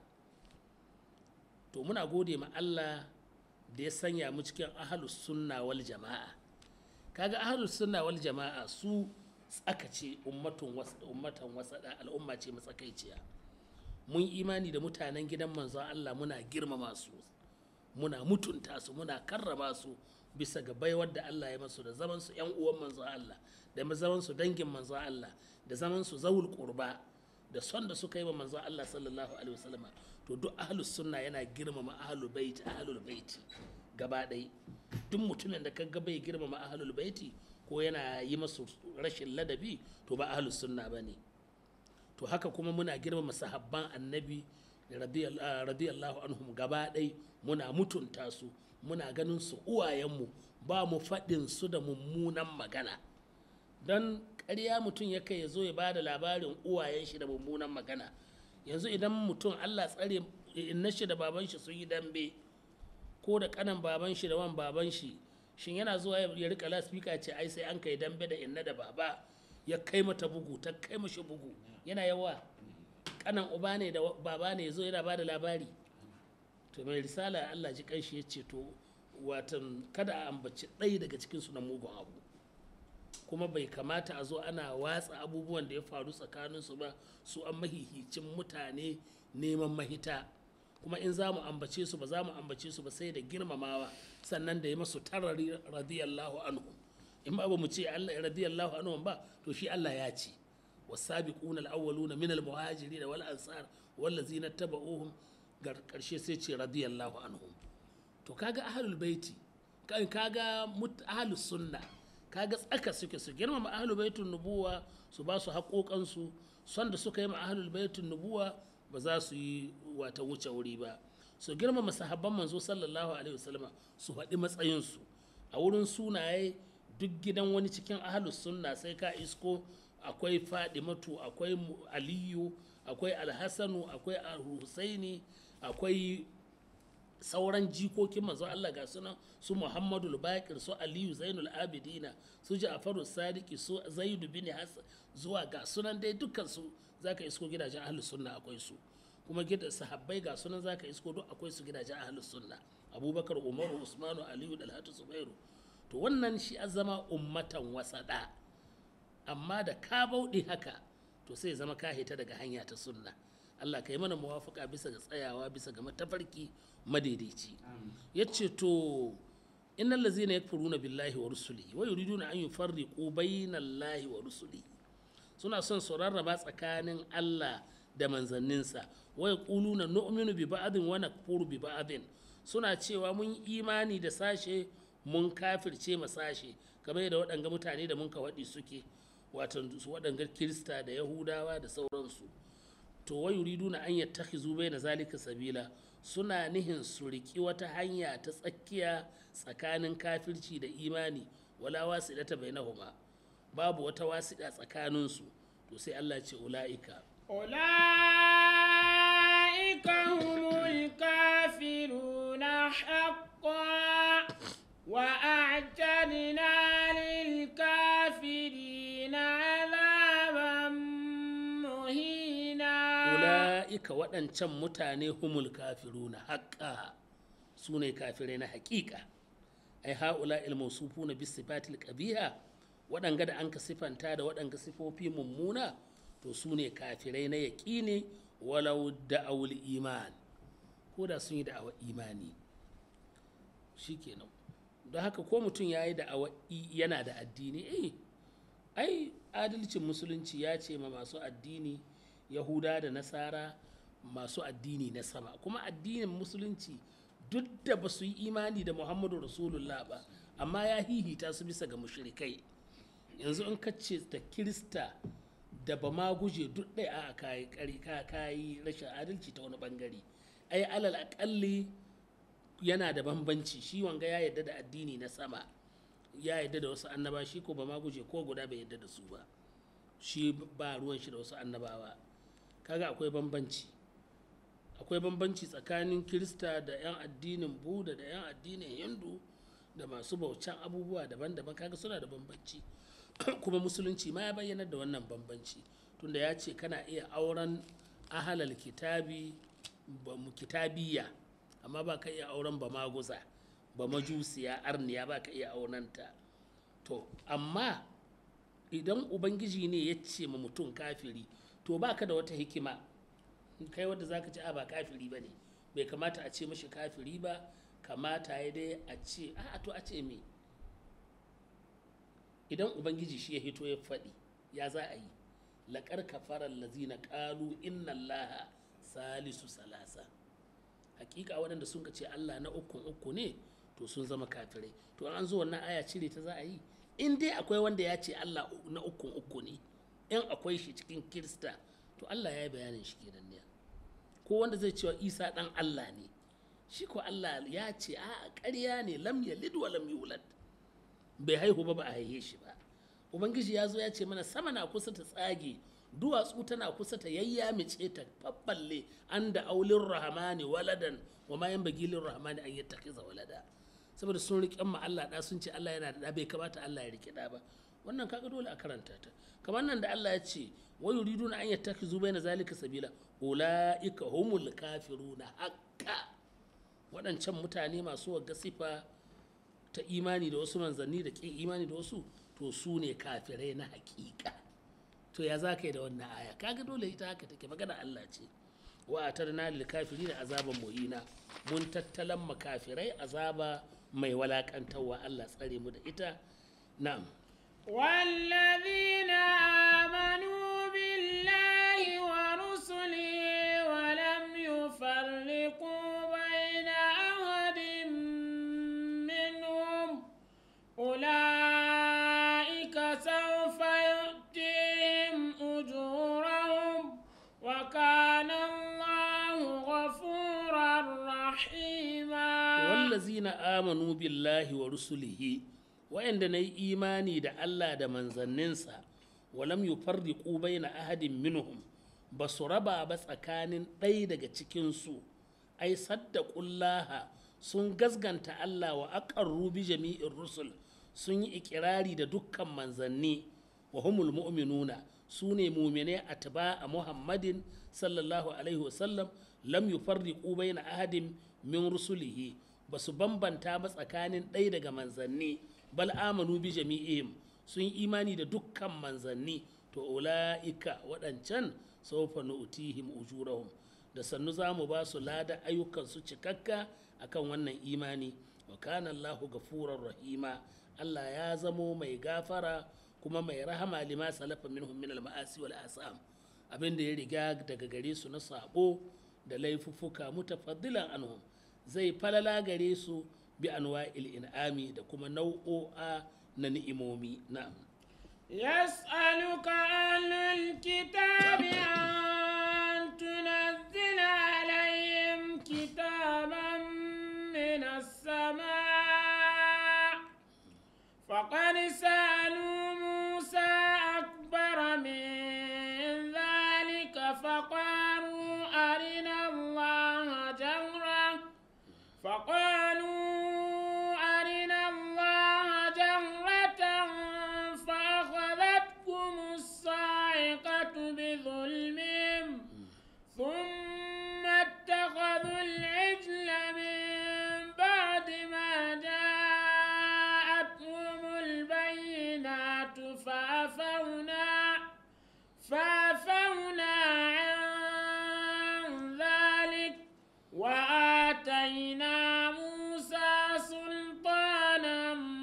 to muna gode ma Allah da ya sanya mu cikin ahalus sunna wal jama'a kaga ahalus sunna wal jama'a su tsakace ummatun ummatan wasada al'umma ce matsakaiciya mun imani da mutanen gidan manzon Allah muna girmama su muna mutunta su muna karrama su bisa ga baiwar da Allah ya masu da zaman su yan uwan manzon Allah da zaman su dangin manzon Allah da zaman su zawul qurba da son da suka yi wa manzon Allah sallallahu alaihi wasallama to duk ahlus sunna yana girmama ahlul bait ahlul baiti gaba ɗaya duk mutumin da kaga bai girmama ahlul baiti ko yana yi masu rashin ladabi to ba ahlus sunna bane to haka kuma muna girmama sahabban annabi radiyallahu anhum gaba ɗaya muna mutunta su muna ganin su uwayenmu ba mu faɗin su da mummunan magana don ƙarya mutum ya kai ya zo ya ba da labarin uwayen shi da mummunan magana yanzu idan mutum allah tsare inna shi da baban shi sun yi dambe ko da kanan baban shi da wan baban shi shin yana zuwa ya rika laspika ce ai sai an kai dambe da inna da baba ya kai mata bugu ta kai mashi bugu yana yawa kanan uba ne da baba ne zo yana bada labari to mai risala allah ji kanshi ya ce to watan kada a ambaci ɗaya daga cikin su na mugun abu kuma bai kamata a zo ana watsa abubuwan da ya faru tsakaninsu ba su an mahihicin mutane neman mahita kuma in za mu ambace su ba za mu ambace su ba sai da girmamawa sannan da ya masu tarari radiyallahu anhu in ba mu ce Allah radiyallahu anhu ba to shi Allah ya ce wasabiquna alawwaluna min almuhajirin wal ansar wallazina tabauhum karshe sai ce radiyallahu anhum to kaga ahlul baiti kaga ahlus sunna kaga tsaka suke su girmama ahlul baitun nubuwa su ba su haƙoƙansu son da suka yi ma ahlul baitun nubuwa ba za su yi wata wuce wuri ba su girmama sahabban manzo sallallahu alaihi wasallama su faɗi matsayinsu a wurin sunaye duk gidan wani cikin ahlus sunna sai ka isko akwai fadimatu akwai Mu- aliyu akwai alhassanu akwai alhusaini akwai sauran jikokin manzon Allah ga sunan su Muhammadu Bakir su Aliyu Zainul Abidina su Ja'faru Sadiki su Zaidu bin Hassan zuwa ga sunan dai dukkan su zaka isko gidajen ahlus sunna akwai su kuma gidan sahabbai ga sunan zaka isko duk akwai su gidajen ahlus sunna Abubakar Umaru Usmanu Aliyu Dalhatu Zubairu to wannan shi azama ummatan wasada amma da ka bauɗe haka to sai ya zama ka hita daga hanya ta sunna Allah ka yi mana muwafaka bisa ga tsayawa bisa ga matafarki madaidaici ya ce to innal ladzina yakfuruna billahi wa rusulihi wa yuriduna an yufarriqu bainallahi wa rusulihi suna son su rarraba tsakanin Allah da manzanninsa wa yaquluna nu'minu bi ba'din wa nakfuru bi ba'din suna cewa mun imani da sashe mun kafirce ma sashe kamar yadda waɗanga mutane da mun ka waɗi suke wato su waɗanga kirista da yahudawa da sauransu to wa yuriduna an yattakhizu baina zalika sabila suna nihin su riki wata hanya ta tsakiya tsakanin kafirci da imani wala wasidata bainahuma babu wata wasiɗa tsakaninsu to sai Allah ce ula'ika أولئك هم الكافرون حقا وأعتدنا للكافرين عذابا مهينا ula'ika waɗancan mutane humul kafiruna haƙƙa su ne kafirai na haƙiƙa ai ha'ula ilmausufu na bisifatil ƙabiha waɗanga da an ka sifanta da waɗanga sifofi mummuna to su ne kafirai na yaƙini walau da'awul iman ko da sun yi da'awar imani shikenan don haka ko mutum ya yi da'awar i- yana da addini eh ai adalcin musulunci ya ce ma masu addini yahuda da nasara masu addini na sama kuma addinin musulunci duk da ba su yi imani da muhammadu rasulullah ba amma ya hihita su bisa ga mushrikai yanzu in kace da kirista da ba ma guje duk ɗaya a kayi kari ka kayi rashin adalci ta wani bangare ai alal akalli yana da bambanci shi wanga ya yadda da addini na sama ya yadda da wasu annaba shi ko ba ma guje ko guda bai yadda da su ba shi ba ruwan shi da wasu annabawa kaga akwai bambanci akwai bambanci tsakanin kirista da 'yan addinin buda da 'yan addinin hindu da masu bautan abubuwa daban-daban kaga suna da bambanci kuma musulunci ma ya bayyana da wannan bambanci tunda ya ce kana iya auren ahalal kitabi ba mu kitabiya amma ba ka iya auren ba maguza ba majusiya arniya ba ka iya aurenta to amma idan ubangiji ne ya ce ma mutum kafiri to baka da wata hikima kai wadda zaka ci a ba kafiri ba ne bai kamata a ce mashi kafiri ba kamata ya dai a ce a to a ce me idan ubangiji shi ya hito ya faɗi ya za a yi laƙar kafarar lazina ƙalu inna allaha salisu salasa hakika waɗanda sun ce allah na ukun uku ne to sun zama kafirai to an zo wannan aya cire ta za a yi in dai akwai wanda ya ce allah na ukun uku ne in akwai shi cikin kirista to allah ya yi bayanin shi kenan ne ko wanda zai cewa isa ɗan allah ne shi ko allah ya ce a ƙarya ne lam yalid wa lam yulad bai haihu ba ba a haihe shi ba ubangiji ya zo ya ce mana sama na kusa ta tsage duwatsu tana kusa ta yayyamice ta fabballe an da aulin rahamani waladan wa ma yan bagilin rahamani an yi takiza walada saboda sun riƙe ma Allah da sun ce Allah yana da bai kamata Allah ya riƙe da ba wannan kaga dole a karanta ta kamar nan da Allah ya ce wa yuriduna an yattakizu baina zalika sabila ulaika humul kafiruna haqqa waɗancan mutane masu wagga sifa ta imani da wasu manzanni da ƙin imani da wasu to su ne kafirai na hakika to ya za ka yi da wannan aya kaga dole ita haka take magana Allah ce wa atarna lil kafirin azaban muhina mun tattalan makafirai azaba mai walakantarwa Allah tsare mu da ita na'am والذين آمنوا بالله ورسله ولم يفرقوا بين أحد منهم أولئك سوف يؤتيهم أجورهم وكان الله غفورا رحيما wallazina amanu billahi wa rusulihi wa'anda na yi imani da Allah da manzanninsa walam yufarriqu baina ahadin minhum ba su raba ba tsakanin ɗaya daga cikinsu ai saddaqullaha sun gazganta Allah wa aqarru bi jami'in rusul sun yi ikirari da dukkan manzanni wa humul mu'minuna su ne mumine atba a muhammadin sallallahu alaihi wasallam lam yufarriqu baina ahadin min rusulihi ba su bambanta ba tsakanin ɗaya daga manzanni bal amanu bi jami'ihim sun yi imani da dukkan manzanni to ula'ika waɗancan saufa nu'tihim ujurahum da sannu za mu ba su lada ayyukansu cikakka akan wannan imani wa kana Allahu gafurar rahima Allah ya zamo mai gafara kuma mai rahama lima salafa minhum min al-ma'asi wal asam abin da ya riga daga gare su na sabo da laifuffuka mutafaddilan anhum zai falala gare su bi anwa'il in'ami da kuma nau'o'a na ni'imomi na'am يسألك أهل الكتاب أن تنزل عليهم كتابا من السماء فقد سألوا موسى أكبر من ذلك فقالوا أرنا الله جهرة فقالوا أرنا الله جهرة فأخذتكم الصاعقة بظلمهم ثم اتخذوا العجل من بعد ما جاءتهم البينات فعفونا فعفونا عن ذلك وآتينا موسى سلطانا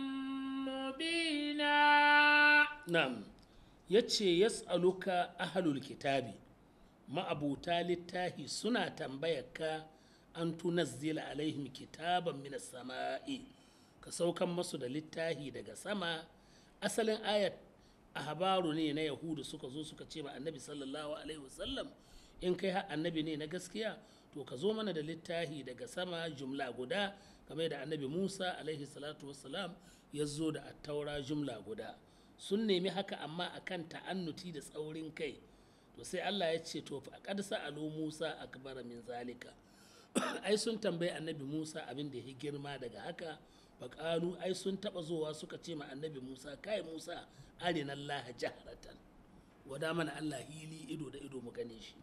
مبينا na'am yace yas'aluka ahlul kitabi ma'abuta littahi suna tambayarka an tunazzila alaihim kitaban minas sama'i ka saukan masu da littahi daga sama asalin ayat ahbaru ne na yahudu suka zo suka ce ma annabi sallallahu alaihi wasallam in kai har annabi ne na gaskiya to ka zo mana da littahi daga sama jumla guda kamar da annabi musa alaihi salatu wassalam ya zo da attaura jumla guda sun nemi haka amma akan ta'annuti da tsaurin kai to sai Allah ya ce to fa qad sa'alu Musa akbara min zalika ai sun tambayi annabi Musa abin da ya girma daga haka faƙalu ai sun taɓa zowa suka ce ma annabi Musa kai Musa arina Allah jaharatan wada mana Allah hili ido da ido mu gane shi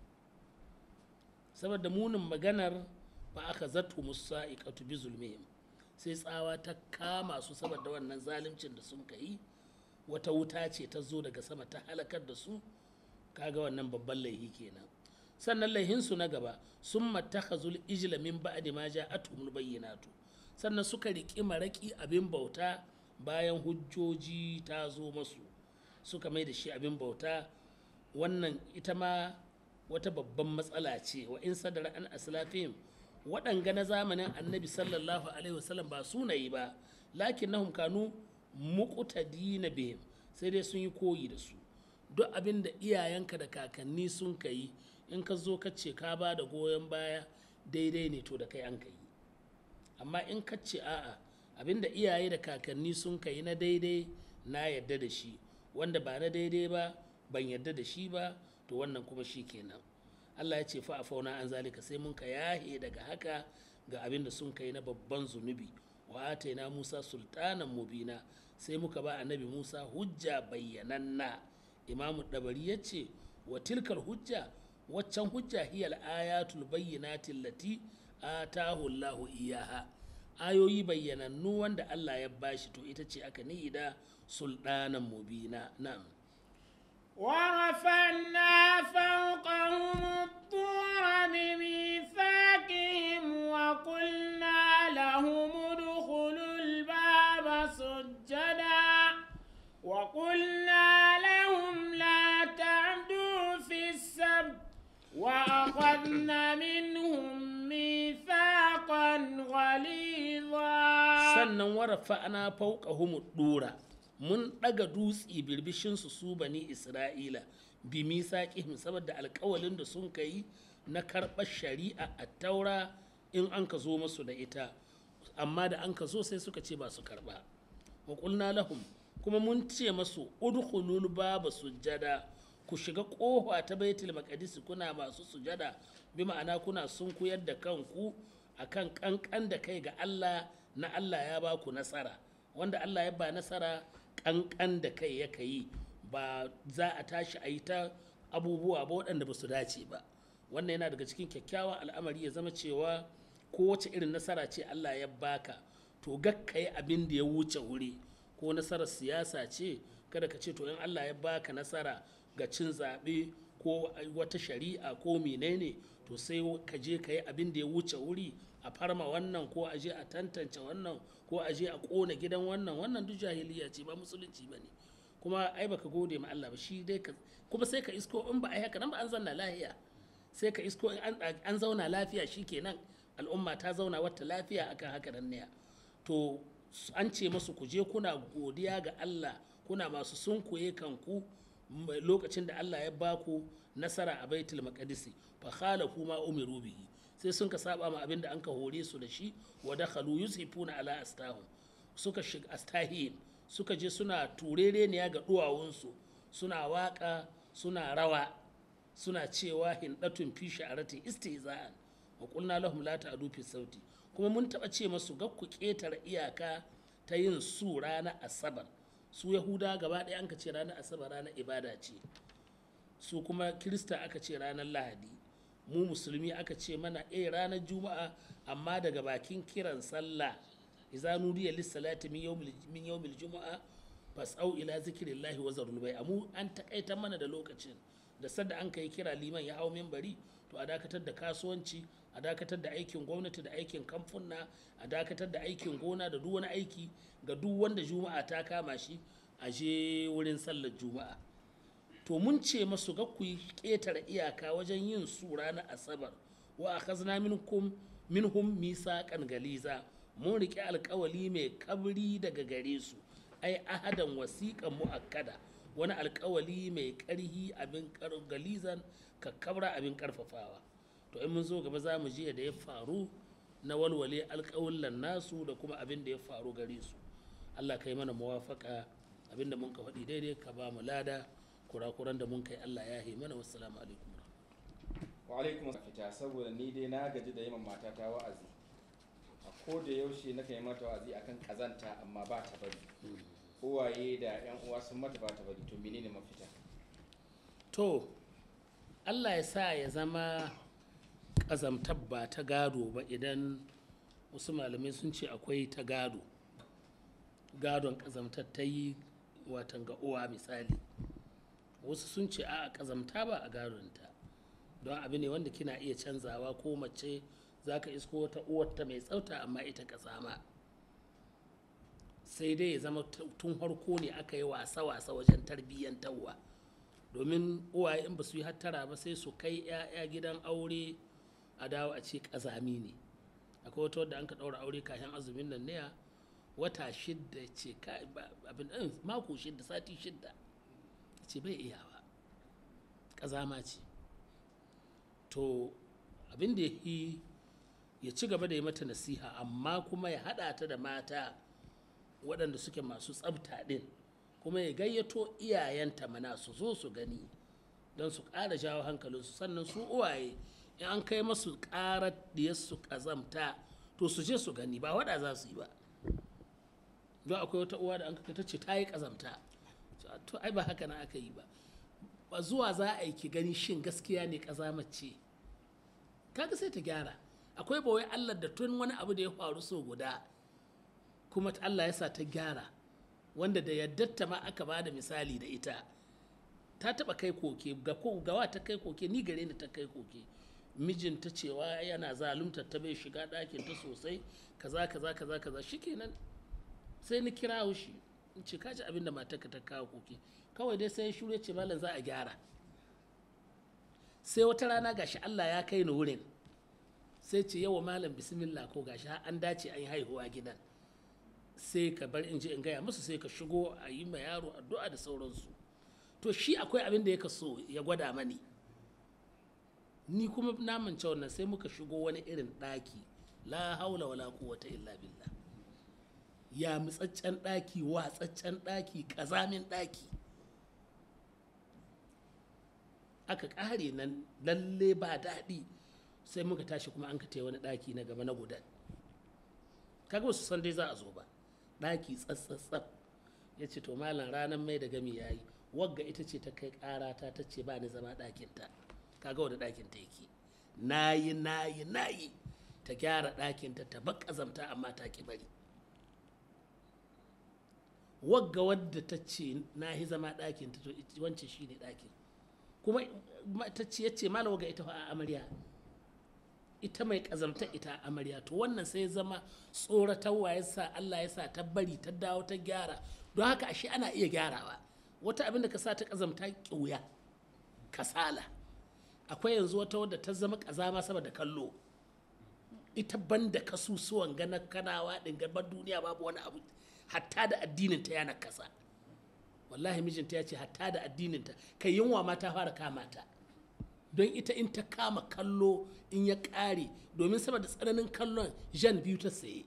saboda munin maganar ba aka zato musa iqatu bi zulmihim sai tsawa ta kama su saboda wannan zaluncin da sun kai wata wuta ce ta zo daga sama ta halakar da su kaga wannan babban laihi kenan sannan laihinsu na gaba sun mattakhazul ijla min ba'di ma ja'atuhum bayyinatu sannan suka riƙi maraƙi abin bauta bayan hujjoji ta zo masu suka mai da shi abin bauta wannan ita ma wata babban matsala ce wa in sadara an aslafihim waɗanga na zamanin annabi sallallahu alaihi wasallam ba sunayi ba lakin nahum kanu muqtadina bihim sai dai sun yi koyi da su duk abin da iyayenka da kakanni sun ka yi in ka zo ka ce ka ba da goyon baya daidai ne to da kai an ka yi amma in ka ce a'a abin da iyaye da kakanni sun ka yi na daidai na yadda da shi wanda ba na daidai ba ban yadda da shi ba to wannan kuma shi kenan Allah ya ce fa a fauna an zalika sai mun ka yahe daga haka ga abin da sun kai na babban zunubi wa ataina Musa sultanan mubina sai muka ba annabi Musa hujja bayyananna imamu dabari ya ce wa tilkar hujja waccan hujja hiyal ayatul bayyinati allati atahu Allahu iyaha ayoyi bayyanannu wanda Allah ya bashi to ita ce aka nihi da sultanan mubina na'am ورفعنا فوقهم الطور بميثاقهم وقلنا لهم ادخلوا الباب سجدا وقلنا لهم لا تعدوا في السبت وأخذنا منهم ميثاقا غليظا sannan warafa ana fauka humu dura mun daga dutsi birbishinsu su bani isra'ila bi misaƙihim saboda alƙawalin da sun kai na karɓar shari'a a taura in an ka zo masu da ita amma da an ka zo sai suka ce ba su karɓa wa qulna lahum kuma mun ce masu udkhulul baba sujjada ku shiga kofa ta baitul maqdis kuna masu sujada bi ma'ana kuna sunkuyar da kanku akan kankan da kai ga Allah na Allah ya ba ku nasara wanda Allah ya ba nasara kankan da kai ya yi ba za a tashi a yi ta abubuwa ba waɗanda ba su dace ba wannan yana daga cikin kyakkyawan al'amari ya zama cewa kowace irin nasara ce Allah ya baka to gakka yi abin da ya wuce wuri ko nasarar siyasa ce kada ka ce to in Allah ya baka nasara ga cin zaɓe ko wata shari'a ko menene to sai ka je ka yi abin da ya wuce wuri a farma wannan ko a je a tantance wannan ko a je a ƙona gidan wannan wannan duk jahiliya ce ba musulunci ba ne kuma ai baka gode ma Allah ba shi dai ka kuma sai ka isko in ba a yi haka nan ba an zanna lafiya sai ka isko in an zauna lafiya shikenan al'umma ta zauna wata lafiya akan haka nan ne to an ce masu ku je kuna godiya ga Allah kuna masu sunkuye kanku lokacin da Allah ya baku nasara a baitul maqdisi fa khalafu ma umiru bihi sai sun ka saba ma abin da an ka hore su da shi wa dakhalu yusifuna ala astahum suka shiga astahim suka je suna turereniya ga duwawunsu suna waka suna rawa suna cewa hindatun fi sha'aratin istihza'an wa qulna lahum la ta'du fi sauti kuma mun taba ce masu ga ku ketare iyaka ta yin su ranar asabar su yahuda gaba ɗaya an ka ce ranar asabar ranar ibada ce su kuma kirista aka ce ranar lahadi mu musulmi aka ce mana eh ranar juma'a amma daga bakin kiran sallah idza nudiya lis-salati min yawmil min yawmil jumu'a fas'au ila zikrillahi wa zarul bai'a mu an takaita mana da lokacin da sadda an kai kira liman ya hau minbari to a dakatar da kasuwanci a dakatar da aikin gwamnati da aikin kamfuna a dakatar da aikin gona da duk wani aiki ga duk wanda juma'a ta kama shi a je wurin sallar juma'a to mun ce masu ga ku ƙetare iyaka wajen yin su ranar asabar wa akhazna minkum minhum misaqan galiza mun riƙe alƙawali mai kabri daga gare su ai ahadan wasiƙan mu'akkada wani alƙawali mai ƙarhi abin galizan kakkabra abin ƙarfafawa to in mun zo gaba za mu ji da ya faru na walwale alƙawullan nasu da kuma abin da ya faru gare su Allah kai mana muwafaka abin da mun ka faɗi daidai ka ba mu lada kurakuran da mun kai Allah ya yi mana wassalamu alaikum wa alaikum fita saboda ni dai na gaji da yaman matata wa'azi a ko da yaushe na yi mata wa'azi akan kazanta amma ba ta bari uwaye da yan uwa sun mata ba ta bari to menene mafita to Allah ya sa ya zama ƙazamtar ba ta gado ba idan wasu malamai sun ce akwai ta gado gadon ƙazamtar ta yi watan ga uwa misali wasu sun ce a ƙazamta ba a gadonta don abu ne wanda kina iya canzawa ko mace za ka isko wata uwarta mai tsafta amma ita ƙazama sai dai ya zama tun harko ne aka yi wasa-wasa wajen tarbiyyantarwa domin uwaye in ba su yi hattara ba sai su kai 'ya'ya gidan aure a dawo a ce ƙazami ne akwai wata wadda an ka ɗaura aure kafin azumin nan ne wata shidda ce abin ɗin mako shidda sati shidda ce bai iya ba ƙazama ce to abin da yi ya ci gaba da yi mata nasiha amma kuma ya haɗa ta da mata waɗanda suke masu tsabta ɗin kuma ya gayyato iyayenta mana su zo su gani don su ƙara jawo hankalinsu sannan su uwaye in an kai masu ƙarar su ƙazamta to su je su gani ba waɗa za su yi ba don akwai wata uwa da an ta ce ta yi ƙazamta to ai ba haka na aka yi ba ba zuwa za a yi ki gani shin gaskiya ne ƙazamace kaga sai ta gyara akwai bawai allah da tun wani abu da ya faru so guda kuma allah ya sa ta gyara wanda da yaddatta ma aka ba da misali da ita ta taba kai koke ga gawa ta kai koke ni gare ni ta kai koke mijinta cewa yana zalunta ta bai shiga ɗakin ta sosai kaza kaza kaza kaza shikenan sai ni kira shi in ce kaji abin da matarka ta kawo koke kawai dai sai shure ce malam za a gyara sai wata rana gashi Allah ya kai ni wurin sai ce yawa malam bismillah ko gashi an dace an yi haihuwa gidan sai ka bar in je in gaya musu sai ka shigo a yi ma yaro addu'a da sauransu to shi akwai abin da ya so ya gwada mani ni kuma na mance wannan sai muka shigo wani irin ɗaki la haula wala quwwata illa billah ya mutsaccen ɗaki watsaccen ɗaki ƙazamin ɗaki aka ƙare nan lalle ba daɗi sai muka tashi kuma an ka wani ɗaki na gaba na gudan kaga wasu san dai za a zo ba ɗaki tsatsatsaf ya ce to malam ranar mai da gami ya yi wagga ita ce ta kai ƙarata ta ce ba ni zama ɗakinta kaga wani ɗakinta yake nayi nayi nayi ta gyara ɗakinta ta bar ƙazamta amma ta ki bari wagga wadda ta ce na yi zama ɗakinta to wancan shi ne ɗakin kuma ta ce ya ce malam wagga ita fa a amarya ita mai ƙazamta ita a amarya to wannan sai ya zama tsoratarwa ya sa Allah ya sa ta bari ta dawo ta gyara don haka ashe ana iya gyarawa wata abin da ka sa ta ƙazamta ƙiuya kasala akwai yanzu wata wadda ta zama ƙazama saboda kallo ita banda kasusuwan ganar kanawa ɗin gaban duniya babu wani abu hatta da addinin ta yana kasa wallahi mijinta ya ce hatta da addinin ta kai yunwa ma ta fara kama ta don ita in ta kama kallo in ya ƙare domin saboda tsananin kallon jan biyu ta saye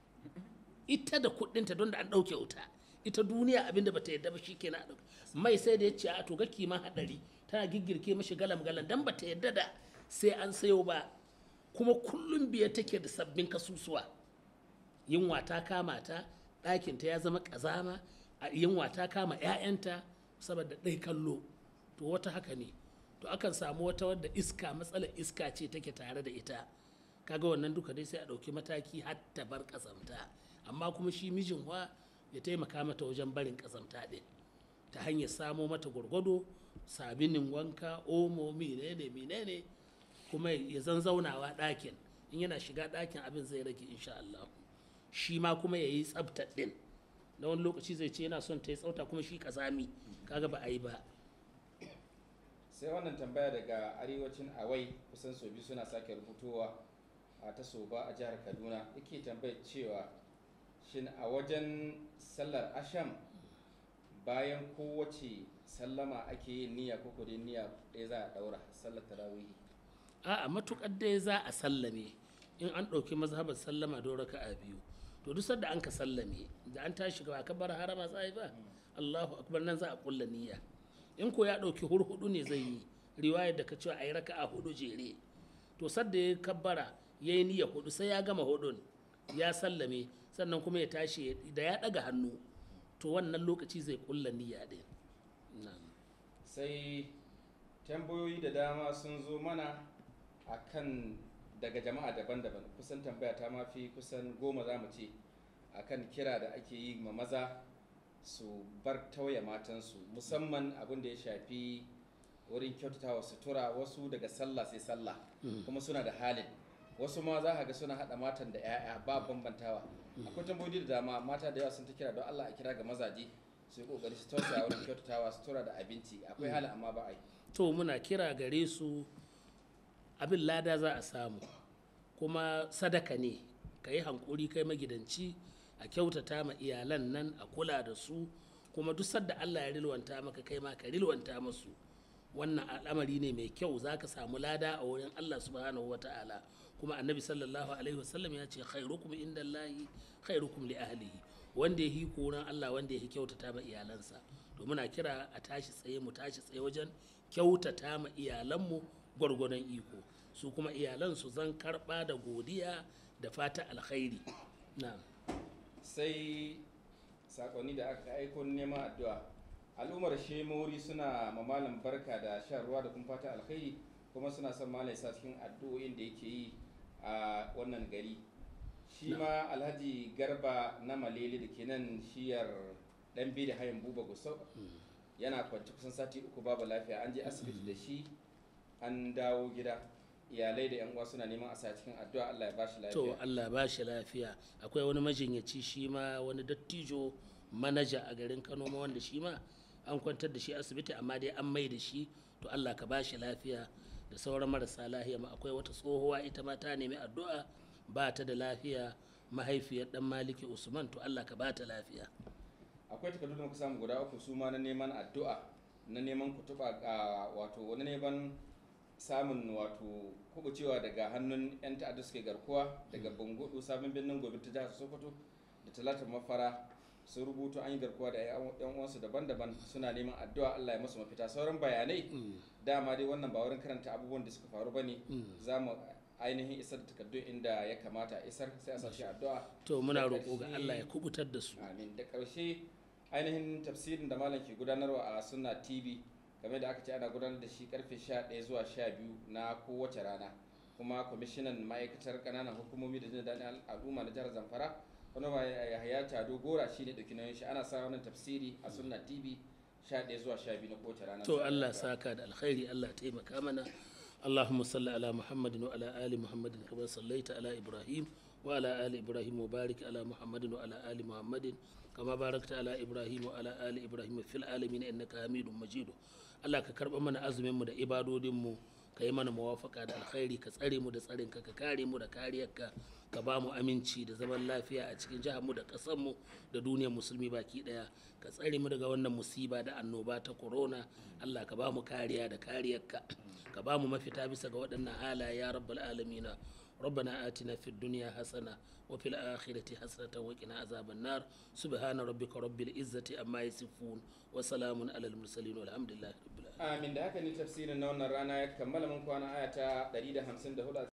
ita da kuɗinta don da an ɗauke wuta ita duniya abinda bata yadda ba shi kenan a ɗauka mai sai da ya ce a to ga kiman haɗari tana giggirke mashi galam galam dan bata yadda da sai an sayo ba kuma kullum biya take da sabbin kasusuwa yunwa ta kama ta ɗakinta ya zama ƙazama a yunwa ta kama 'ya'yanta saboda ɗai kallo to wata haka ne to akan samu wata wadda iska matsalar iska ce take tare da ita kaga wannan duka dai sai a ɗauki mataki har ta bar ƙazamta amma kuma shi mijin wa ya taimaka mata wajen barin ƙazamta ɗin ta hanyar samo mata gwargwado sabinin wanka omo menene menene kuma ya zan zaunawa ɗakin in yana shiga ɗakin abin zai rage insha Allah shi ma kuma ya yi tsabta ɗin na wani lokaci zai ce yana son ta yi tsauta kuma shi kazami kaga ba a yi ba sai wannan tambaya daga arewacin awai kusan sau biyu suna sake rubutowa a ta soba a jihar kaduna yake tambayar cewa shin a wajen sallar asham bayan kowace sallama ake yin niyya ko kudin niyya ɗaya za a ɗaura sallar tarawihi a'a matukar dai za a sallame in an ɗauki mazhabar sallama don raka'a biyu to duk sadda an ka sallame da an tashi gaba ka bar harama sai ba Allahu akbar nan za a kulla niyya in ko ya ɗauki hurhudu ne zai yi riwayar da ka cewa a yi raka'a hudu jere to sadda ya kabbara ya yi niyya hudu sai ya gama hudun ya sallame sannan kuma ya tashi da ya ɗaga hannu to wannan lokaci zai kulla niyya ɗin na'am sai tambayoyi da dama sun zo mana akan daga jama'a daban-daban kusan tambaya ta mafi kusan goma za mu ce akan kira da ake yi ma maza su bar tauye matansu musamman abin da ya shafi wurin kyautatawa sutura wasu daga sallah sai sallah kuma suna da halin wasu ma za ka ga suna haɗa matan da 'ya'ya ba bambantawa akwai tambayoyi da dama mata da yawa sun ta kira don allah a kira ga mazaje su yi kokari su tausaya wurin kyautatawa sutura da abinci akwai halin amma ba a yi to muna kira gare su abin lada za a samu kuma sadaka ne ka yi hankuri kai magidanci a kyautata ma iyalan nan a kula da su kuma duk sadda allah ya rilwanta maka kai ma ka rilwanta masu wannan al'amari ne mai kyau za ka samu lada a wurin allah subhanahu wa ta'ala kuma annabi sallallahu alaihi wasallam ya ce khairukum inda allahi khairukum li ahlihi wanda ya hi koran allah wanda ya hi kyautata ma iyalansa to muna kira a tashi tsaye mu tashi tsaye wajen kyautata ma iyalanmu gwargwadon iko su kuma iyalan su zan karba da godiya da fata alkhairi na sai sakonni da aka aiko neman addu'a al'ummar shemori suna mamalin barka da shan ruwa da kuma fata alkhairi kuma suna son malai sa cikin addu'o'in da yake yi a wannan gari shi ma alhaji garba na malele da ke nan shiyar dan da hayan buba gusau yana kwanci kusan sati uku babu lafiya an je asibiti da shi an dawo gida iyalai da 'yan uwa suna neman a sa cikin addu'a Allah ya bashi lafiya to Allah ba shi lafiya akwai wani majinyaci shi ma wani dattijo manaja a garin Kano ma wanda shi ma an kwantar da shi asibiti amma dai an mai da shi to Allah ka ba shi lafiya da sauran marasa lafiya ma akwai wata tsohuwa ita ma ta nemi addu'a ba ta da lafiya mahaifiyar dan Maliki Usman to Allah ka ba ta lafiya akwai takardu da muka samu guda uku su ma na neman addu'a na neman kutuba wato wani neman samun wato kubucewa daga hannun 'yan ta'adda suke garkuwa daga bangudu sabon birnin gobe ta jihar sokoto da talatar mafara sun rubuto an yi garkuwa da yan uwansu daban-daban suna neman addu'a Allah ya musu mafita sauran bayanai dama dai wannan ba wurin karanta abubuwan da suka faru bane za mu ainihin isar da takardun inda ya kamata a isar sai a sashi addu'a to muna Da roƙo ga ƙarshe- Allah ya kubutar da su amin da ƙarshe ainihin tafsirin da malam ke gudanarwa a sunna tv game da aka ce ana gudanar da shi karfe 11 zuwa 12 na kowace rana kuma kwamishinan ma'aikatar ƙananan hukumomi da jin daɗin al'umma na jihar zamfara wani ba yahaya tado gora shi ne ɗauki nauyin shi ana sa wannan tafsiri a sunna tv 11 zuwa 12 na kowace rana to Allah saka da alkhairi Allah taimaka mana اللهم صل على محمد وعلى آل محمد كما صليت على إبراهيم وعلى آل إبراهيم وبارك على محمد وعلى آل محمد كما باركت على إبراهيم وعلى آل إبراهيم في العالمين إنك حميد مجيد الله كرب من أزمن mu da ibadodin mu ka yi mana muwafaka da alkhairi ka tsare mu da tsarin ka ka kare mu da kariyarka ka ba mu aminci da zaman lafiya a cikin jihar mu da ƙasar mu da duniyar musulmi baki daya ka tsare mu daga wannan musiba da annoba ta corona Allah ka ba mu kariya da kariyarka ka ba mu mafita bisa ga waɗannan halaye ya rabbal alamina ربنا آتنا في الدنيا حسنة وفي الآخرة حسنة وقنا عذاب النار سبحان ربك رب العزة أما يصفون وسلام على المرسلين والحمد لله رب العالمين amin da haka ne tafsirin na wannan rana ya kammala mun kwana aya ta 154